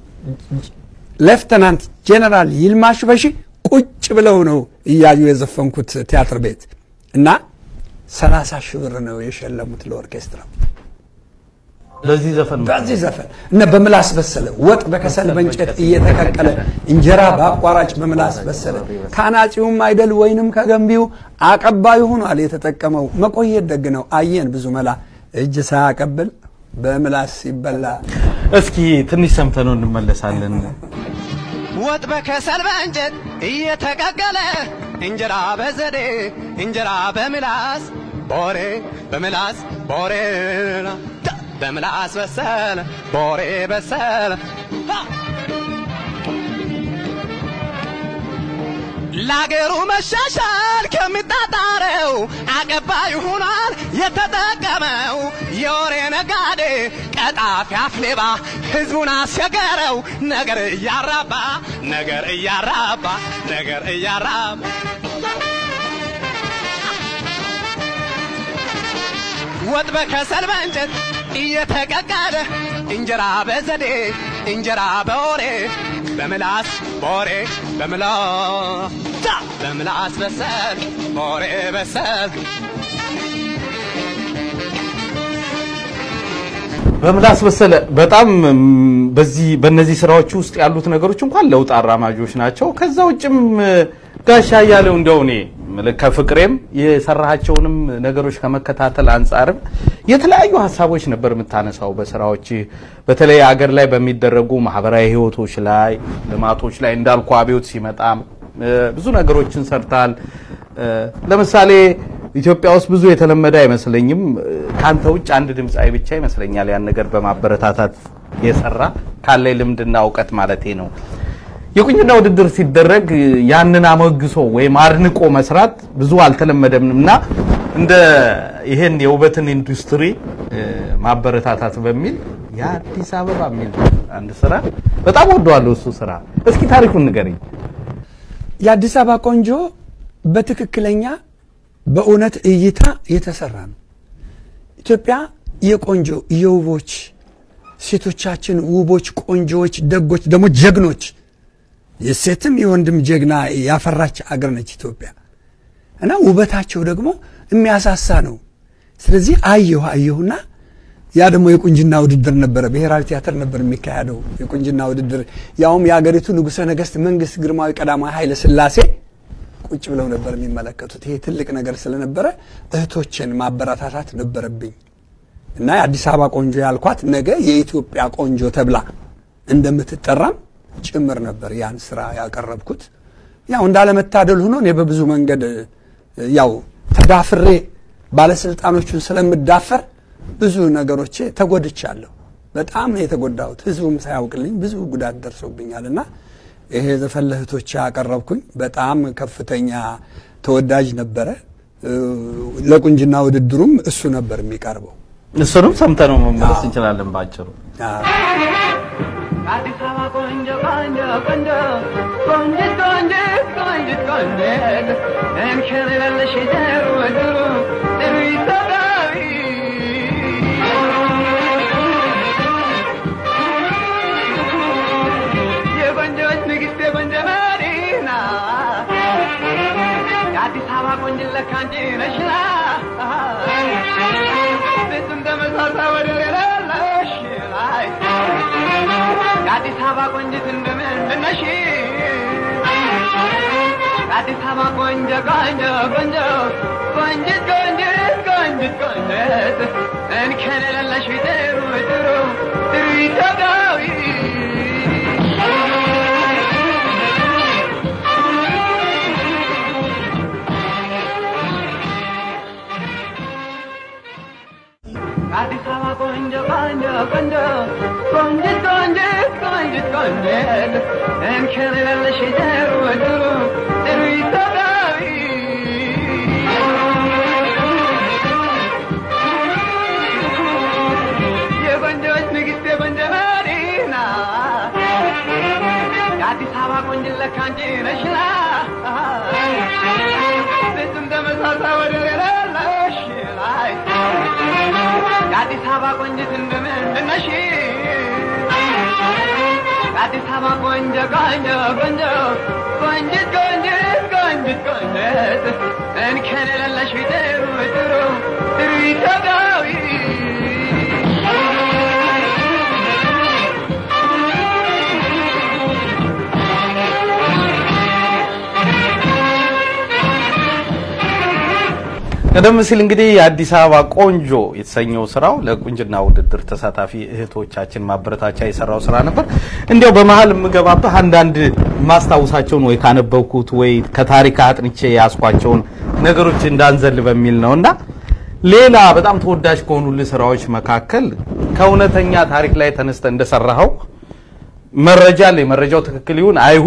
ሌፍተናንት ጄኔራል ይልማ ሽበሺ ቁጭ ብለው ነው እያዩ የዘፈንኩት ቲያትር ቤት እና ሰላሳ ሺህ ብር ነው የሸለሙት ለኦርኬስትራ ለዚህ ዘፈን በዚህ ዘፈን እነ በምላስ በሰለ ወጥ በከሰል በእንጨት እየተቀቀለ እንጀራ በአቋራጭ በምላስ በሰለ ከአናጺውም አይደል ወይንም ከገንቢው አቀባዩ ሆኗል የተጠቀመው መቆየት ደግ ነው አየን ብዙ መላ እጅ ሳያቀብል በምላስ ይበላ እስኪ ትንሽ ሰምተነው እንመለሳለን። ወጥ በከሰል በእንጨት እየተቀቀለ እንጀራ በዘዴ እንጀራ በምላስ ቦሬ በምላስ ቦሬ ታ፣ በምላስ በሰለ ቦሬ በሰለ ታ። ለአገሩ መሻሻል ከሚጣጣረው አቀባይ ሆኗል የተጠቀመው የወሬ ነጋዴ ቀጣፊ አፍሌባ ህዝቡን አስቸገረው ነገር እያራባ ነገር እያራባ ነገር እያራባ ወጥ በከሰል በእንጨት እየተቀቀለ እንጀራ በዘዴ እንጀራ በወሬ በምላስ በወሬ በምላስ ታ! በምላስ በሰል በወሬ በሰል በምላስ በሰለ በጣም ም፣ በዚህ በእነዚህ ስራዎች ውስጥ ያሉት ነገሮች እንኳን ለውጥ አራማጆች ናቸው። ከዛ ውጭም እ፣ ጋሻ እያለው እንደው እኔ ምልክ ከፍቅሬም የሰራሃቸውንም ነገሮች ከመከታተል አንጻርም የተለያዩ ሀሳቦች ነበር የምታነሳው በስራዎች በተለይ አገር ላይ በሚደረጉ ማህበራዊ ህይወቶች ላይ ልማቶች ላይ እንዳልኩ አብዮት ሲመጣም እ፣ ብዙ ነገሮችን ሰርታል። እ፣ ለምሳሌ ኢትዮጵያ ውስጥ ብዙ የተለመደ አይመስለኝም። እ፣ ከአንተ ውጭ አንድ ድምፃዊ ብቻ ይመስለኛል ያን ነገር በማበረታታት የሰራ ካለኝ ልምድና እውቀት ማለቴ ነው። የቁንጅና ውድድር ሲደረግ እ፣ ያንን አሞግሶ ወይም አድንቆ መስራት ብዙ አልተለመደም እና እንደ ይሄን የውበትን ኢንዱስትሪ እ፣ ማበረታታት በሚል የአዲስ አበባ የሚል አንድ ስራ በጣም ወደዋለሁ። እሱ ስራ እስኪ ታሪኩን ንገረኝ። የአዲስ አበባ ቆንጆ በትክክለኛ በእውነት እይታ የተሰራ ነው። ኢትዮጵያ የቆንጆ የውቦች ሴቶቻችን ውቦች፣ ቆንጆዎች፣ ደጎች ደግሞ ጀግኖች የሴትም የወንድም ጀግና ያፈራች አገር ነች ኢትዮጵያ እና ውበታቸው ደግሞ የሚያሳሳ ነው። ስለዚህ አየሁ አየሁና ያ ደግሞ የቁንጅና ውድድር ነበረ። ብሔራዊ ቲያትር ነበር የሚካሄደው የቁንጅና ውድድር። ያውም የአገሪቱ ንጉሠ ነገሥት መንግስት ግርማዊ ቀዳማዊ ኃይለ ሥላሴ ቁጭ ብለው ነበር የሚመለከቱት። ይሄ ትልቅ ነገር ስለነበረ እህቶችን ማበረታታት ነበረብኝ እና የአዲስ አበባ ቆንጆ ያልኳት ነገ የኢትዮጵያ ቆንጆ ተብላ እንደምትጠራም ጭምር ነበር ያን ስራ ያቀረብኩት። ያው እንዳለመታደል ሆኖ እኔ በብዙ መንገድ ያው ተዳፍሬ ባለስልጣኖቹን ስለምዳፈር ብዙ ነገሮቼ ተጎድቻለሁ። በጣም ነው የተጎዳሁት። ህዝቡም ሳያውቅልኝ ብዙ ጉዳት ደርሶብኛል እና ይሄ ዘፈን ለእህቶቼ ያቀረብኩኝ በጣም ከፍተኛ ተወዳጅ ነበረ። እ፣ ለቁንጅና ውድድሩም እሱ ነበር የሚቀርበው። እሱንም ሰምተነው መመለስ እንችላለን ባጭሩ። አዎ። አዲስ አበባ ቆንጆ ቆንጆ ቆንጆ ቆንጅት ቆንጅት ቆንጅት ቆንጅት እንከን የሌለሽ ጥሩ ጥሩ ጥሩ ኢትዮጵያዊ የቆንጆች ንግሥት የቆንጆ መዲና የአዲስ አበባ ቆንጅት ለካ አንቺ ነሽና ፍጹም ተመሳሳይ ወደር የሌለሽ ላይ የአዲስ አበባ ቆንጅት እንደምንድን ነሽ? የአዲስ አበባ ቆንጆ ቆንጆ ቆንጆ ቆንጅት ቆንጅት ቆንጅት ቆንጅት እንከን የሌለሽ ጥሩ ጥሩ ጥሩ ኢትዮጵያዊ አዲስ አበባ ቆንጆ ቆንጆ ቆንጆ ቆንጅት ቆንጅት ቆንጅት ቆንጅት እንከን የሌለሽ ጥሩ ጥሩ ጥሩ ኢትዮጵያዊ የቆንጆች ንግሥት የቆንጆ መዲና የአዲስ አበባ ቆንጅት ለካ አንቺ ነሽና ፍጹም ተመሳሳይ ወደር የሌለሽ ላይ የአዲስ አበባ ቆንጅት እንደምንድን ነሽ? የአዲስ አበባ ቆንጆ ቆንጆ ቆንጆ ቆንጅት ቆንጅት ቆንጅት ቆንጅት እንከን የሌለሽ ጥሩ ጥሩ ጥሩ ኢትዮጵያዊ ቀደም ሲል እንግዲህ የአዲስ አበባ ቆንጆ የተሰኘው ስራው ለቁንጅና ውድድር ተሳታፊ እህቶቻችን ማበረታቻ የሰራው ስራ ነበር። እንዲያው በመሀል የምገባብህ አንዳንድ ማስታውሳቸውን ወይ ካነበብኩት ወይ ከታሪክ አጥንቼ ያስኳቸውን ነገሮች እንዳንዘል በሚል ነው እና ሌላ በጣም ተወዳጅ ከሆኑልህ ስራዎች መካከል ከእውነተኛ ታሪክ ላይ ተነስተ እንደሰራኸው መረጃ አለ። መረጃው ትክክል ይሁን አይሁን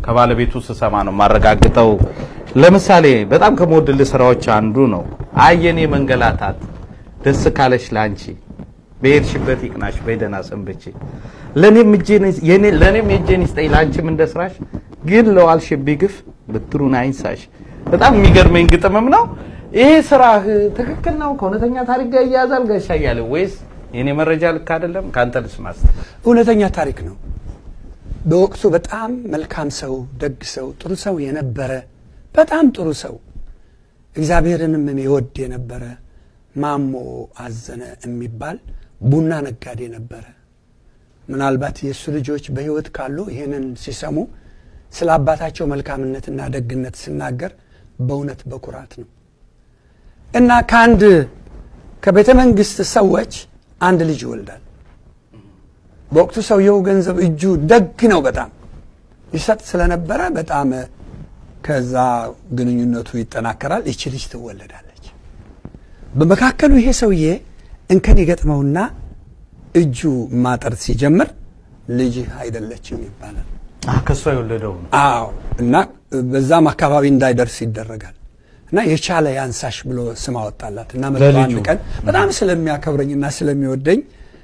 ከባለቤቱ ስሰማ ነው የማረጋግጠው። ለምሳሌ በጣም ከምወድልህ ስራዎች አንዱ ነው አየኔ መንገላታት ደስ ካለሽ ላንቺ በሄድሽበት ይቅናሽ በደህና ሰንብቼ ለኔም እጄን የኔ ለኔም የእጄን ይስጠኝ ላንቺም እንደ ስራሽ ግን ለዋልሽብኝ ግፍ ብትሩን አይንሳሽ። በጣም የሚገርመኝ ግጥምም ነው። ይሄ ስራህ ትክክል ነው? ከእውነተኛ ታሪክ ጋር እያያዛል ጋሻ እያለ ወይስ የኔ መረጃ ልክ አይደለም? ከአንተ ልስማስ። እውነተኛ ታሪክ ነው። በወቅቱ በጣም መልካም ሰው፣ ደግ ሰው፣ ጥሩ ሰው የነበረ በጣም ጥሩ ሰው እግዚአብሔርንም የወድ የነበረ ማሞ አዘነ የሚባል ቡና ነጋዴ ነበረ። ምናልባት የእሱ ልጆች በሕይወት ካሉ ይህንን ሲሰሙ ስለ አባታቸው መልካምነትና ደግነት ስናገር በእውነት በኩራት ነው እና ከአንድ ከቤተ መንግስት ሰዎች አንድ ልጅ ይወልዳል። በወቅቱ ሰውየው ገንዘብ እጁ ደግ ነው፣ በጣም ይሰጥ ስለነበረ በጣም ከዛ ግንኙነቱ ይጠናከራል። ይቺ ልጅ ትወለዳለች። በመካከሉ ይሄ ሰውዬ እንከን ይገጥመውና እጁ ማጠር ሲጀምር ልጅህ አይደለችም ይባላል። ከእሷ የወለደው ነው። አዎ እና በዛም አካባቢ እንዳይደርስ ይደረጋል እና የቻለ ያንሳሽ ብሎ ስም አወጣላት እና መጥቶ አንድ ለልጁ? ቀን በጣም ስለሚያከብረኝና ስለሚወደኝ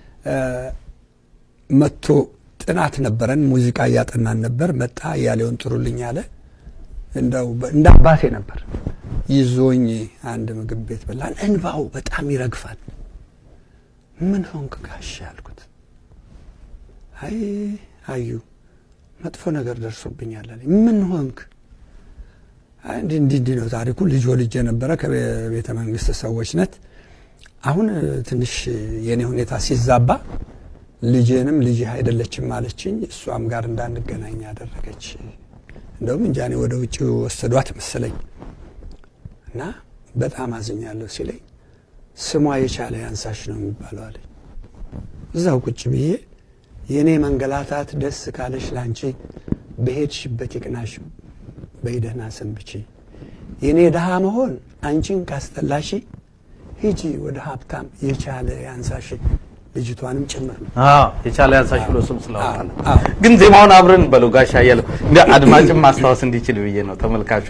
መጥቶ ጥናት ነበረን፣ ሙዚቃ እያጠናን ነበር። መጣ እያሌውን ጥሩልኝ አለ። እንደው በ- እንደ አባቴ ነበር ይዞኝ አንድ ምግብ ቤት በላን። እንባው በጣም ይረግፋል። ምን ሆንክ ጋሽ አልኩት። አይ አዩ መጥፎ ነገር ደርሶብኛል አለኝ። ምን ሆንክ? አይ እንዲህ እንዲህ እንዲህ ነው ታሪኩ። ልጅ ወልጄ ነበረ ከቤተ መንግስት ሰዎች ነት አሁን እ, ትንሽ የኔ ሁኔታ ሲዛባ ልጄንም ልጅህ አይደለችም አለችኝ። እሷም ጋር እንዳንገናኝ ያደረገች። እንደውም እንጃ እኔ ወደ ውጭ ወሰዷት መሰለኝ እና በጣም አዝኛለሁ ሲለኝ ስሟ የቻለ ያንሳሽ ነው የሚባለው አለኝ። እዛው ቁጭ ብዬ የእኔ መንገላታት ደስ ካለሽ ላንቺ በሄድሽበት ይቅናሽ በይደህና ሰንብቺ የእኔ ድሃ መሆን አንቺን ካስጠላሽ ሂጂ ወደ ሀብታም የቻለ ያንሳሽ ልጅቷንም ጭምር ነው። አዎ የቻለ ያንሳሽ ብሎ ስም ስለወጣ ነው። አዎ። ግን ዜማውን አብረን በለው ጋሻ እያለው እንደ አድማጭም ማስታወስ እንዲችል ብዬ ነው ተመልካቹ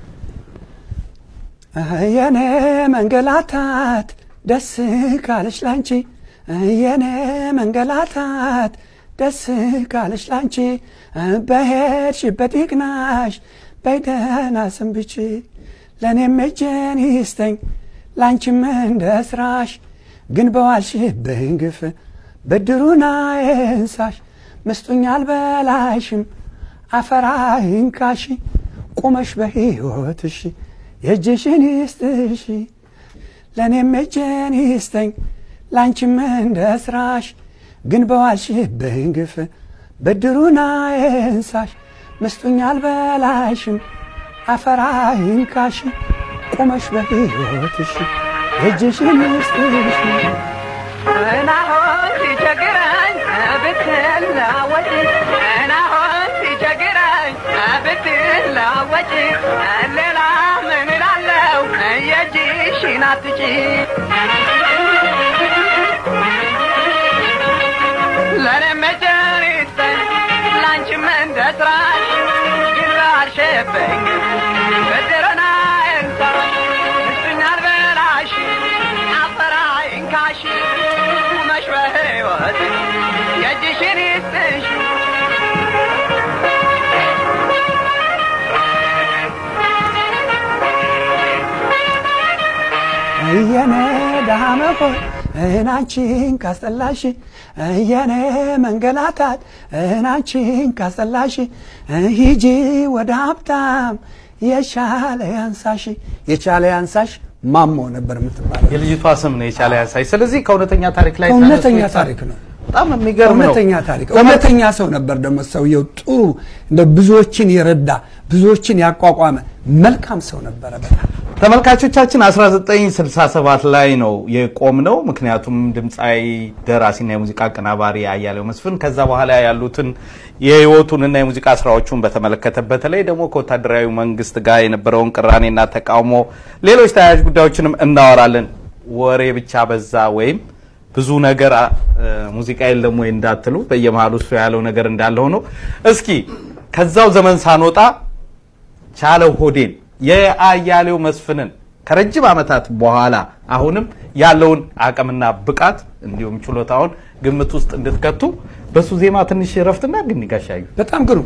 የኔ መንገላታት ደስ ካለሽ ላንቺ የኔ መንገላታት ደስ ካለሽ ላንቺ በሄድሽበት ይቅናሽ በይደህና ሰንብቺ ለእኔም እጄን ይስጠኝ ላንቺም እንደ ስራሽ ግን በዋልሽብኝ ግፍ ብድሩን አይንሳሽ ምስጡኝ አልበላሽም አፈር አይንካሽ ቁመሽ በሕይወትሽ የእጅሽን ይስጥሽ ለእኔም እጄን ይስጠኝ ላንቺም እንደ ስራሽ ግን በዋልሽብኝ ግፍ ብድሩን አይንሳሽ ምስጡኝ አልበላሽም አፈር አይንካሽ ቁመሽ በሕይወትሽ የእጅሽን ይስጥሽ እናሆን ሲቸግረኝ ብትለወጪ እናሆን ሲቸግረኝ ብትለወጪ ሌላ ምን እላለሁ የእጅሽን አትጪ ለእኔም እጄን ይስጠኝ ላንቺም እንደ ስራሽ ግን ላልሽብኝ ብድርና እንሳሽ ምስጥኛ አልበላሽ አፈር አይንካሽ ቁመሽ በሕይወት የእጅሽን ይስጥሽ የኔ ድሃ መሆን እናንቺን ካስጠላሽ የኔ መንገላታት እናንቺን ካስጠላሽ ሂጂ ወደ ሀብታም የቻለ ያንሳሽ የቻለ ያንሳሽ ማሞ ነበር የምትባለው የልጅቷ ስም ነው የቻለ ያንሳሽ። ስለዚህ ከእውነተኛ ታሪክ ላይ እውነተኛ ተነስቶ ታሪክ ነው በጣም የሚገርም ነው። እውነተኛ ታሪክ እውነተኛ ሰው ነበር ደግሞ ሰውየው ጥሩ እንደ ብዙዎችን የረዳ ብዙዎችን ያቋቋመ መልካም ሰው ነበረ በጣም ተመልካቾቻችን 1967 ላይ ነው የቆምነው። ምክንያቱም ድምፃዊ ደራሲና የሙዚቃ አቀናባሪ አያሌው መስፍን ከዛ በኋላ ያሉትን የህይወቱንና የሙዚቃ ስራዎቹን በተመለከተ በተለይ ደግሞ ከወታደራዊ መንግስት ጋር የነበረውን ቅራኔና ተቃውሞ፣ ሌሎች ተያያዥ ጉዳዮችንም እናወራለን። ወሬ ብቻ በዛ ወይም ብዙ ነገር አ- ሙዚቃ የለም ወይ እንዳትሉ በየመሀሉ እሱ ያለው ነገር እንዳለ ሆኖ እስኪ ከዛው ዘመን ሳንወጣ ቻለው ሆዴን የአያሌው መስፍንን ከረጅም ዓመታት በኋላ አሁንም ያለውን አቅምና ብቃት እንዲሁም ችሎታውን ግምት ውስጥ እንድትከቱ በሱ ዜማ ትንሽ ረፍትና ግን ጋሻዩ በጣም ግሩም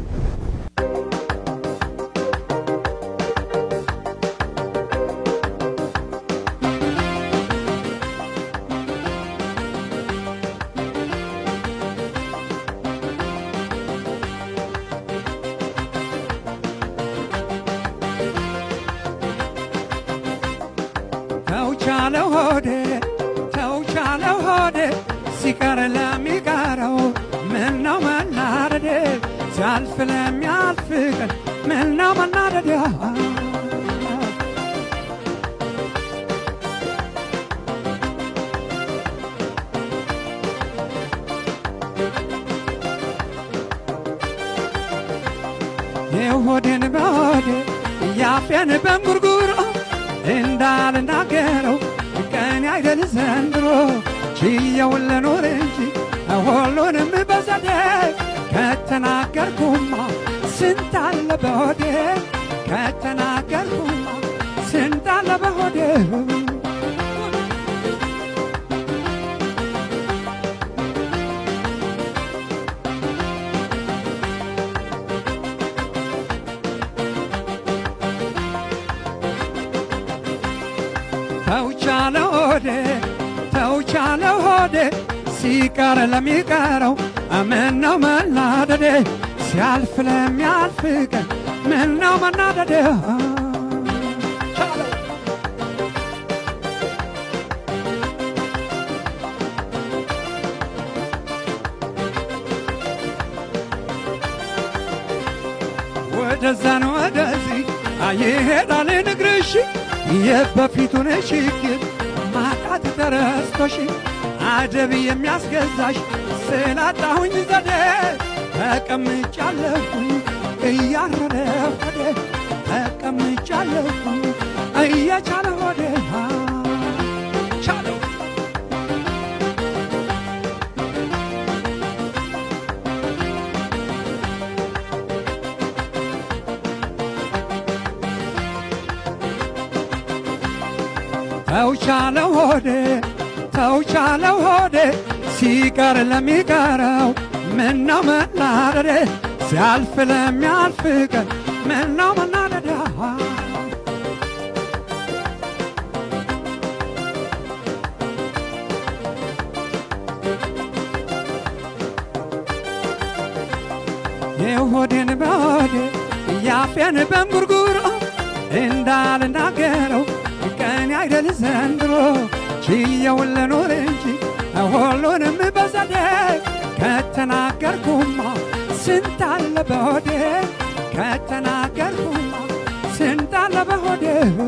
ተውቻለው ሆዴ ተውቻለው ሆዴ ሲቀር ለሚቀረው ምን ነው መናደዴ ሲያልፍ ለሚያልፍ ቀን ምን ነው መናደዴ የሆዴን በሆዴ ያፌን በንጉርጉሮ እንዳልናገረው ቀን አይደል ዘንድሮ ችየውን ልኖር እንጂ ሁሉንም በዘዴ ከተናገርኩማ ስንት አለ በሆዴ ከተናገርኩማ ስንት አለ በሆዴ ተውቻለ ሆዴ ተውቻለ ሆዴ ሲቀር ለሚቀረው ምን ነው መናደዴ ሲያልፍ ለሚያልፍ ቀን ምን ነው መናደዴ ወደዛን ወደዚህ አይሄዳል ንግርሽ የበፊቱን ችግር ማጣት ተረስቶሽ አደብ የሚያስገዛሽ ስላጣሁኝ ዘዴ ተቀምጫለሁኝ እያረረ ሆዴ ተቀምጫለሁኝ እየቻለ ሆዴ ቻለው ተውቻለው ሆዴ ተውቻለው ሆዴ ሲቀር ለሚቀረው ምነው መናደዴ ሲያልፍ ለሚያልፍ ቀን ምነው መናደዴ የሆዴን በሆዴ ያፌን በንጉርጉሮ እንዳልናገረው ቀን አይደል ዘንድሮ ችየውን ልኖር እንጂ ሁሉንም በዘዴ ከተናገርኩማ ስንት አለ በሆዴ ከተናገርኩማ ስንት አለ በሆዴ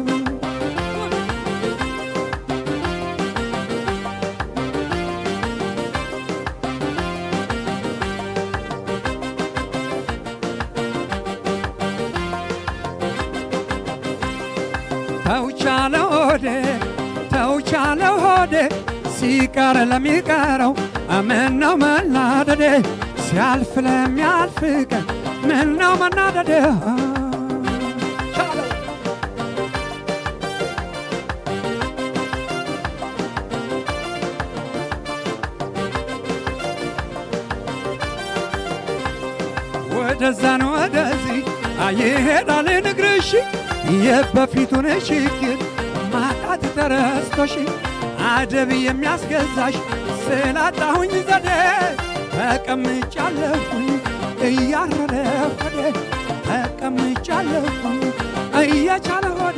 ተውቻለ ሆዴ ተውቻለ ሆዴ ሲቀር ለሚቀረው ምነው መናደዴ ሲያልፍ ለሚያልፍ ቀን ምነው መናደዴ ወደዛን ወደዚህ አይሄዳል ንግርሽ የበፊቱን ችግር ማጣት ተረስቶሽ አደብ የሚያስገዛሽ ስላጣሁኝ ዘዴ ተቀምጫለሁኝ እያረረ ሆዴ ተቀምጫለሁኝ እየቻለ ሆዴ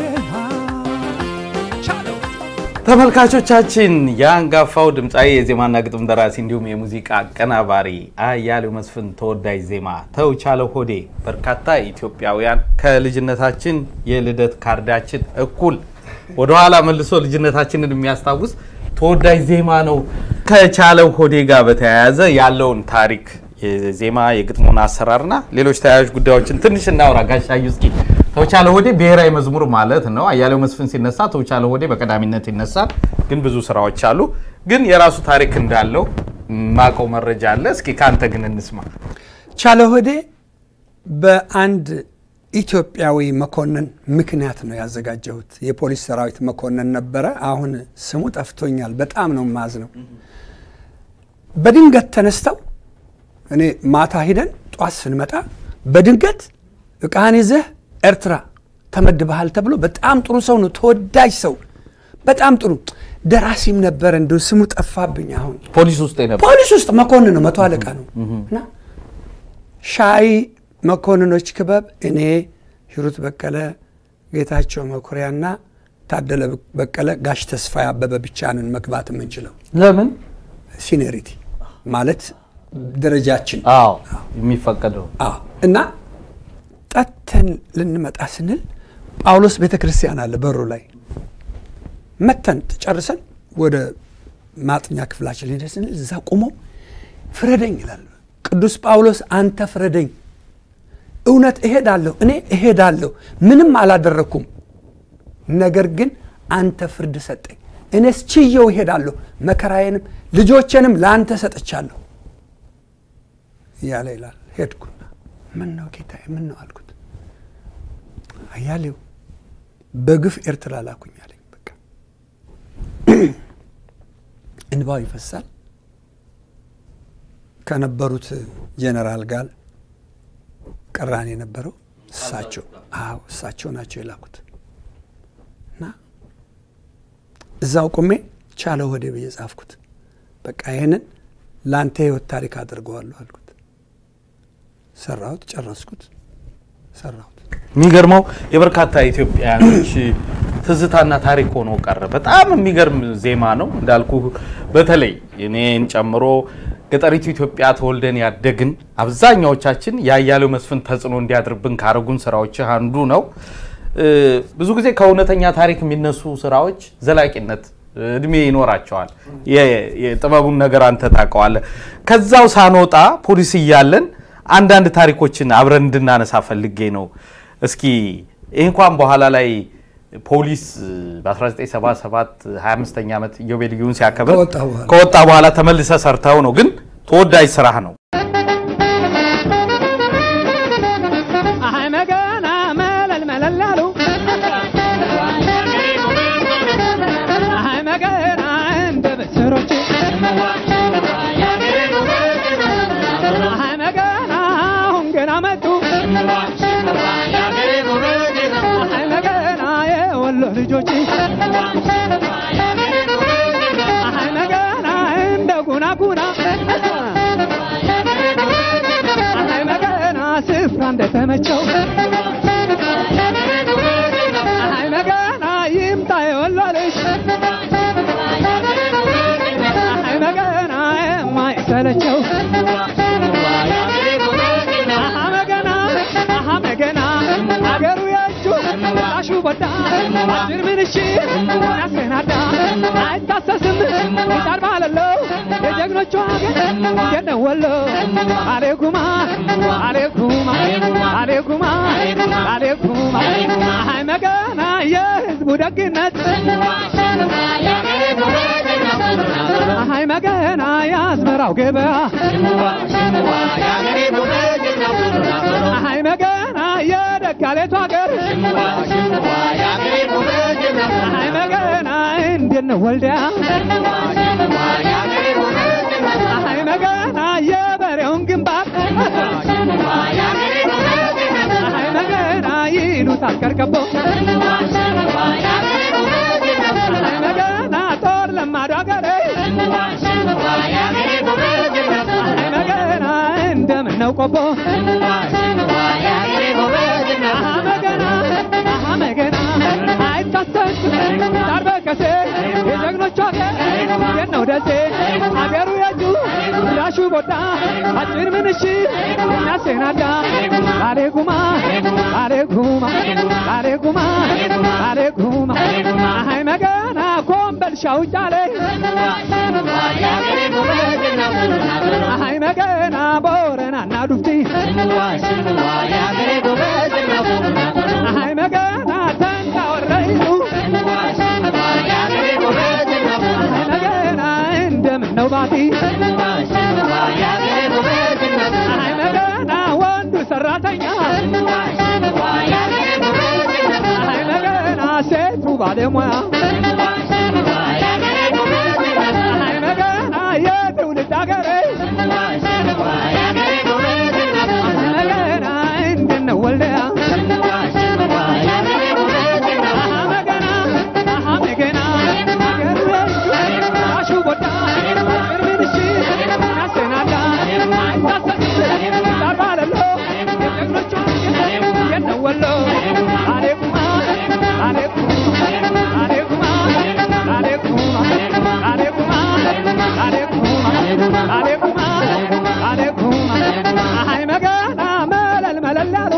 ቻለው ተመልካቾቻችን የአንጋፋው ድምፃዊ የዜማና ግጥም ደራሲ እንዲሁም የሙዚቃ አቀናባሪ አያሌው መስፍን ተወዳጅ ዜማ ተውቻለው ሆዴ በርካታ ኢትዮጵያውያን ከልጅነታችን የልደት ካርዳችን እኩል ወደኋላ መልሶ ልጅነታችንን የሚያስታውስ ተወዳጅ ዜማ ነው። ከቻለው ሆዴ ጋር በተያያዘ ያለውን ታሪክ የዜማ የግጥሙን አሰራርና ሌሎች ተያያዥ ጉዳዮችን ትንሽ እናውራ። ጋሻዩ እስኪ ተውቻለ ሆዴ ብሔራዊ መዝሙር ማለት ነው። አያሌው መስፍን ሲነሳ ተውቻለ ሆዴ በቀዳሚነት ይነሳል። ግን ብዙ ስራዎች አሉ። ግን የራሱ ታሪክ እንዳለው ማቀው መረጃ አለ። እስኪ ከአንተ ግን እንስማ። ቻለ ሆዴ በአንድ ኢትዮጵያዊ መኮንን ምክንያት ነው ያዘጋጀሁት። የፖሊስ ሰራዊት መኮንን ነበረ። አሁን ስሙ ጠፍቶኛል። በጣም ነው ማዝ ነው። በድንገት ተነስተው እኔ ማታ ሂደን ጧት ስንመጣ በድንገት እቃህን ይዘህ ኤርትራ ተመድበሃል ተብሎ በጣም ጥሩ ሰው ነው፣ ተወዳጅ ሰው፣ በጣም ጥሩ ደራሲም ነበረ። እንዲሁ ስሙ ጠፋብኝ አሁን ፖሊስ ውስጥ የነበር ፖሊስ ውስጥ መኮንን ነው፣ መቶ አለቃ ነው። እና ሻይ መኮንኖች ክበብ እኔ ሂሩት በቀለ፣ ጌታቸው መኩሪያና ታደለ በቀለ፣ ጋሽ ተስፋዬ አበበ ብቻ ነን መግባት የምንችለው። ለምን? ሲኒሪቲ ማለት ደረጃችን አዎ የሚፈቀደው አዎ። እና ጠተን ልንመጣ ስንል ጳውሎስ ቤተ ክርስቲያን አለ በሩ ላይ መተን ጨርሰን ወደ ማጥኛ ክፍላችን ሄደ ስንል እዛ ቆመው ፍረደኝ ይላል ቅዱስ ጳውሎስ። አንተ ፍረደኝ፣ እውነት እሄዳለሁ፣ እኔ እሄዳለሁ፣ ምንም አላደረግኩም። ነገር ግን አንተ ፍርድ ሰጠኝ፣ እኔስ ችየው እሄዳለሁ፣ መከራዬንም ልጆቼንም ለአንተ ሰጥቻለሁ እያለ ይላል። ሄድኩና ምን ነው ጌታዬ፣ ምን ነው አልኩት። አያሌው በግፍ ኤርትራ ላኩኝ አለኝ። በቃ እንባው ይፈሳል። ከነበሩት ጄኔራል ጋር ቅራኔ የነበረው እሳቸው አዎ እሳቸው ናቸው የላኩት እና እዛው ቁሜ ቻለ ወደ ብዬ ጻፍኩት። በቃ ይህንን ለአንተ ህይወት ታሪክ አድርገዋለሁ አልኩት። ሰራሁት፣ ጨረስኩት፣ ሰራሁት። የሚገርመው የበርካታ ኢትዮጵያውያኖች ትዝታና ታሪክ ሆኖ ቀረ። በጣም የሚገርም ዜማ ነው እንዳልኩ፣ በተለይ እኔን ጨምሮ ገጠሪቱ ኢትዮጵያ ተወልደን ያደግን አብዛኛዎቻችን የአያሌው መስፍን ተጽዕኖ እንዲያድርብን ካረጉን ስራዎች አንዱ ነው። ብዙ ጊዜ ከእውነተኛ ታሪክ የሚነሱ ስራዎች ዘላቂነት እድሜ ይኖራቸዋል። የጥበቡን ነገር አንተ ታውቀዋለህ። ከዛው ሳንወጣ ፖሊስ እያለን አንዳንድ ታሪኮችን አብረን እንድናነሳ ፈልጌ ነው። እስኪ ይህ እንኳን በኋላ ላይ ፖሊስ በ1977 25ኛ ዓመት ኢዮቤልዩን ሲያከብር ከወጣ በኋላ ከወጣ በኋላ ተመልሰ ሰርተው ነው፣ ግን ተወዳጅ ስራህ ነው። አይ መገና መለል መለል አሉ አይ መገና እንደ በሰሮች አይ መገና አሁን ገና መጡ አይ መገና የወሎ ልጆች አይ መገና እንደ ጉና ጉና አይ መገና ስፍራ እንደተመቸው አይ መገና ይምጣ የወሎ ልጅ አይ መገና የማይሰለቸው አሀ መገና አሀ መገና አገሩ የእጁ ላሹ በዳ አጅር ምንሽ ያሰናዳ አይታሰስም ይጣር ባለለው የጀግኖቹ ሀገር እንዴት ነው ወሎ አሌኩማ አሌኩማ አሌኩማ አሌኩማ አይ መገና የህዝቡ ደግነት አይ መገና የአዝመራው ገበያ አይ መገና የደጋሌቱ ሀገር አይ መገና እንዴት ነው ወልዲያ አይ መገና የበሬውን ግንባር አይ መገና ይሉታል ከርከቦ አይ መገና ጦር ለማዱ ሀገሬ አይ መገና እንደምን ነው ቆቦ አሀ መገና አሀ መገና አይታሰስ ዳር በከሴ የጀግኖቹ ሀገር የት ነው ደሴ አገሩ የእጁ ዳሹ ቦዳ አጭር ምንሽ እናሴናዳ ባሌ ጉማ ባሌ ጉማ ባሌ ጉማ ባሌ ጉማ አሀይ መገና ኮምበልሻው ጫሌ አሀይ መገና ቦረናና ዱፍቲ አሀይ መገና ተንታ ወረይቱ አሀይ መገና እንደምን ነው ባቲ አሀይ መገና ወንዱ ሰራተኛ ባለሙያ አይ መገና የትውልድ አገሬ መገና እንደነው ወልደያ መገና መገና አገሩ አሹ ቦዳ እርምንሽ ያሰናዳ አይታሰብ ዳርባለሎ የጀግኖቿ የነው ወሎ አሌኩማ አሌኩማ አሌኩማ አሌኩማ አሌኩማ አሌኩማ አሌኩማ አሌኩማ አይ መገና መለል መለል ያሉ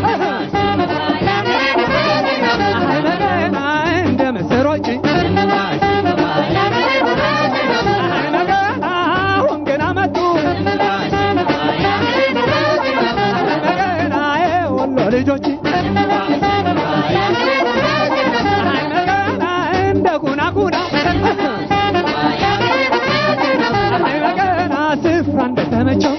አይ መገና እንደ ምስሮች አይ መገና አሁን ገና መጡ አይ መገና የወሎ ልጆች አይ መገና እንደ ጉና ጉና አይ መገና ስፍራ እንደተመቸው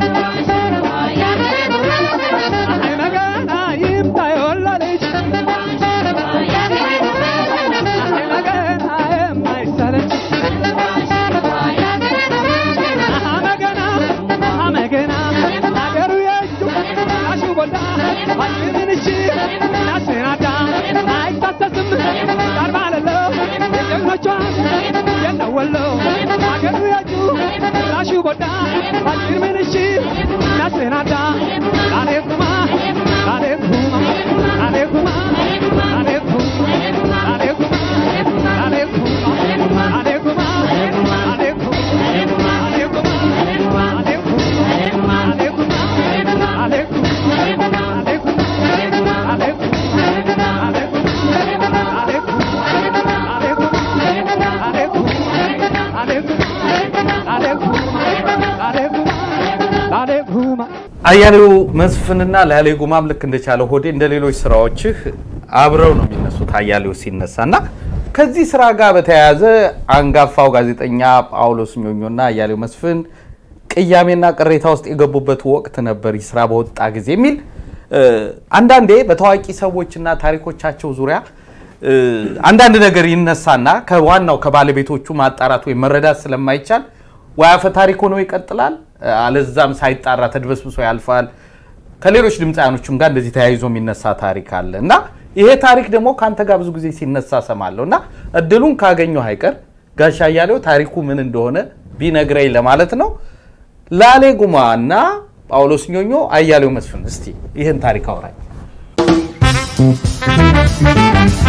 አይ መገና ይምጣ የወሎ ልጅ አይ መገና የማይሰለች አሃ መገና አሃ መገና አገሩ የእጁ አሹ ቦዳ አሽምንሽ ናስናዳ አይታሰስም ዳር ባለለው የጀግኖቿ የነወሎ አገሩ የእጁ አሹ ቦዳ አሽምንሽ ናስናዳ አሌኩማ አሌኩማ አሌኩማ አሌኩማ አሌኩማ አሌኩማ አሌኩማ አያሌው መስፍንና ላሌ ጉማም ልክ እንደቻለ ሆዴ እንደ ሌሎች ስራዎችህ አብረው ነው የሚነሱት። አያሌው ሲነሳ እና ከዚህ ስራ ጋር በተያያዘ አንጋፋው ጋዜጠኛ ጳውሎስ ኞኞና አያሌው መስፍን ቅያሜና ቅሬታ ውስጥ የገቡበት ወቅት ነበር ይህ ስራ በወጣ ጊዜ የሚል እ፣ አንዳንዴ በታዋቂ ሰዎችና ታሪኮቻቸው ዙሪያ እ፣ አንዳንድ ነገር ይነሳና ከዋናው ከባለቤቶቹ ማጣራት ወይም መረዳት ስለማይቻል ወይ አፈ ታሪክ ሆኖ ይቀጥላል፣ አለዛም ሳይጣራ ተድበስብሶ ያልፋል። ከሌሎች ድምፃያኖችም ጋር እንደዚህ ተያይዞ የሚነሳ ታሪክ አለ እና ይሄ ታሪክ ደግሞ ከአንተ ጋር ብዙ ጊዜ ሲነሳ ሰማለሁ እና እድሉን ካገኘሁ አይቀር ጋሻ አያሌው ታሪኩ ምን እንደሆነ ቢነግረኝ ለማለት ነው። ላሌ ጉማ እና ጳውሎስ ኞኞ፣ አያሌው መስፍን እስቲ ይህን ታሪክ አውራኝ።